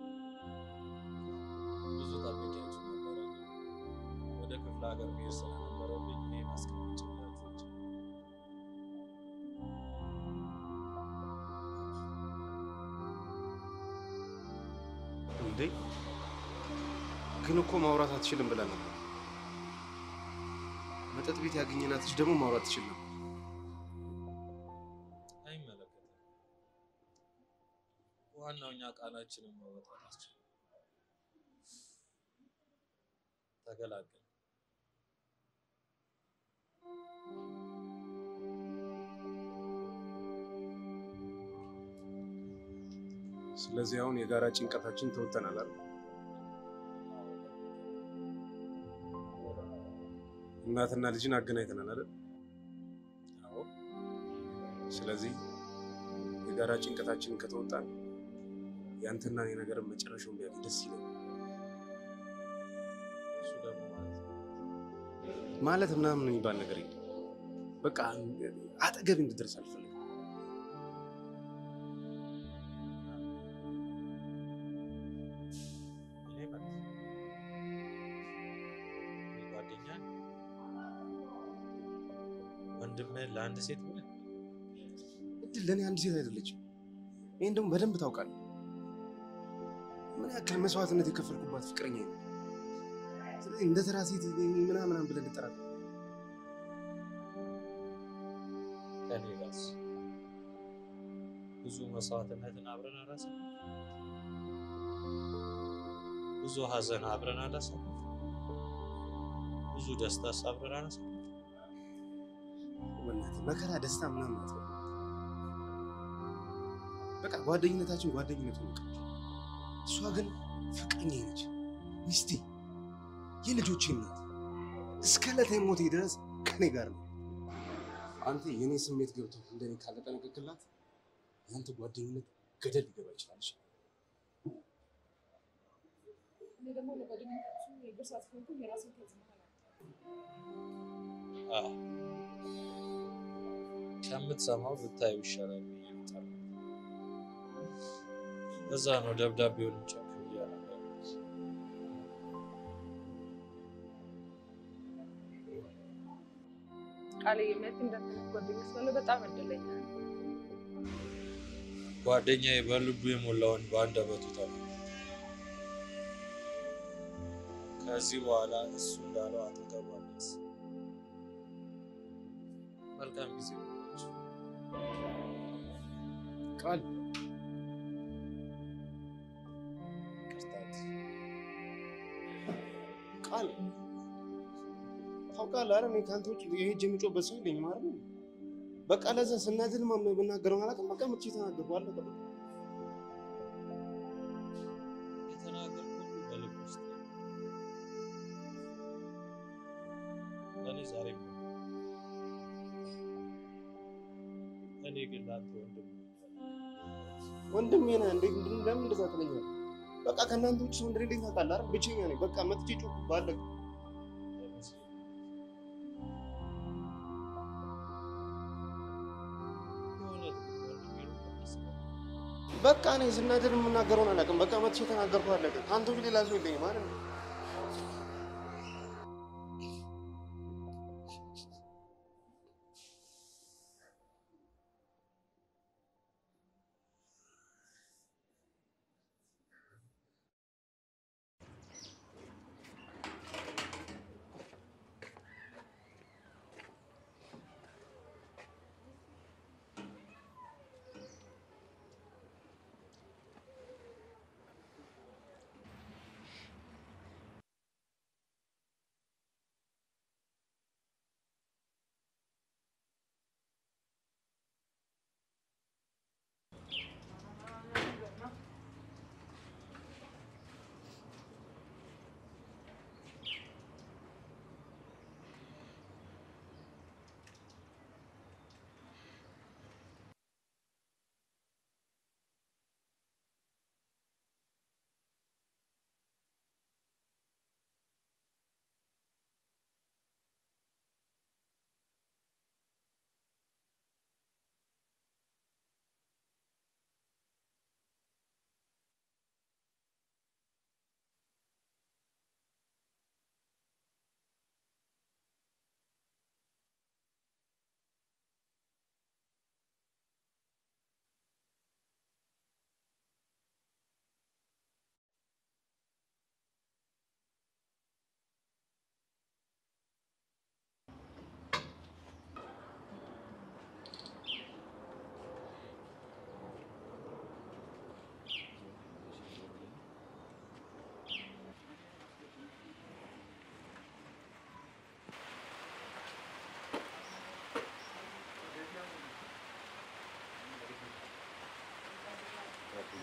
ብዙ ጠብቂያችሁ ነበረ። ወደ ክፍለ ሀገር መሄድ ስለነበረብኝ እኔ ማስቀመጭላችሁ እንዴ ግን እኮ ማውራት አትችልም ብለን ነበር። መጠጥ ቤት ያገኘናት ልጅ ደግሞ ማውራት ትችል ነበር። አይመለከትም። ዋናው እኛ ቃላችንን መወጣት አስችል ተገላገል። ስለዚህ አሁን የጋራ ጭንቀታችን ተወጥተናል አይደል? እናትና ልጅን አገናኝተናል አይደል? አዎ። ስለዚህ የጋራ ጭንቀታችንን ከተወጣን ያንተና እኔ ነገርን መጨረሻውን ቢያገኝ ደስ ይለኛል። እሱ ደግሞ ማለት ነው ማለት ምናምን የሚባል ነገር የለም። በቃ አጠገብ እንድደርስ አልፈልግም። እኔ ማለት ነው እኔ ጓደኛ ነኝ። ወንድምህን ለአንድ ሴት ብለህ እድል ለእኔ አንድ ሴት አይደለችም። ይህን ደግሞ በደንብ ታውቃለህ። ምን ያክል መስዋዕትነት የከፈልኩባት ፍቅረኛ ነው። ስለዚህ እንደ ተራ ሴት ምናምናም ብለህ ልጠራት ከኔ ጋርስ ብዙ መስዋዕትነትን አብረን አላሳለፍንም? ብዙ ሀዘን አብረን አላሳለፍንም? ብዙ ደስታስ አብረን አላሳለፍንም? በእናትህ መከራ፣ ደስታ ምናምን አትበል። በቃ ጓደኝነታችን ጓደኝነት ነው። በቃ እሷ ግን ፍቅረኛ ነች፣ ሚስቴ፣ የልጆቼ እናት እስከ ዕለተ ሞቴ ድረስ ከኔ ጋር ነው። አንተ የኔ ስሜት ገብቶ እንደኔ ካለጠነቀቅላት ያንተ ጓደኝነት ገደል ሊገባ ይችላል። እኔ ደግሞ ለጓደኝነታችን የእግር ሰዓት ከሆንኩኝ የራሴን ተጽዕኖ አዎ ከምትሰማው ብታዩ ይሻላል ብዬ እመጣለሁ። እዛ ነው ደብዳቤውን ጨክ ብዬ ያነበብኩት። ቃል የእምነት እንዳትነት ጓደኛ ስላለ በጣም እድለኛ ነኝ። ጓደኛዬ በልቡ የሞላውን በአንደበቱ ተናገረ። ከዚህ በኋላ እሱ እንዳለው አጠገቧ ደርስ። መልካም ጊዜ ይሁንላችሁ። ቃል ቅርታት ቃል ታውቃለህ አይደል? እኔ ከአንተ ውጭ የሄጅ የሚጮህበት ሰው የለኝም አይደል? በቃ ለዛ ስናድድ የምናገረውን አላውቅም። በቃ መጥቼ ተናገርኩ፣ አለቀ በቃ። የተናገርኩት ሁሉ በልብ ውስጥ ነው። ለእኔ ዛሬ እኔ ግን ለአንተ ወንድም ወንድሜ ነህ። እንዴት ለምን እንደዛ ትለኛለህ? በቃ ከእናንተ ውጭ ሰው እንደሌለኝ ታውቃለህ አይደል? ብቸኛ ነኝ። በቃ መጥቼ ጮህኩ፣ አለቀ። በቃ እኔ ስናድድ የምናገረውን አላውቅም። በቃ መጥቼ ተናገርኩ፣ አለቀ። ከአንተ ውጭ ሌላ ሰው የለኝም አይደል?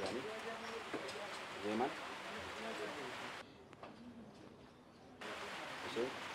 ሳሚ ዜማን ሁሴን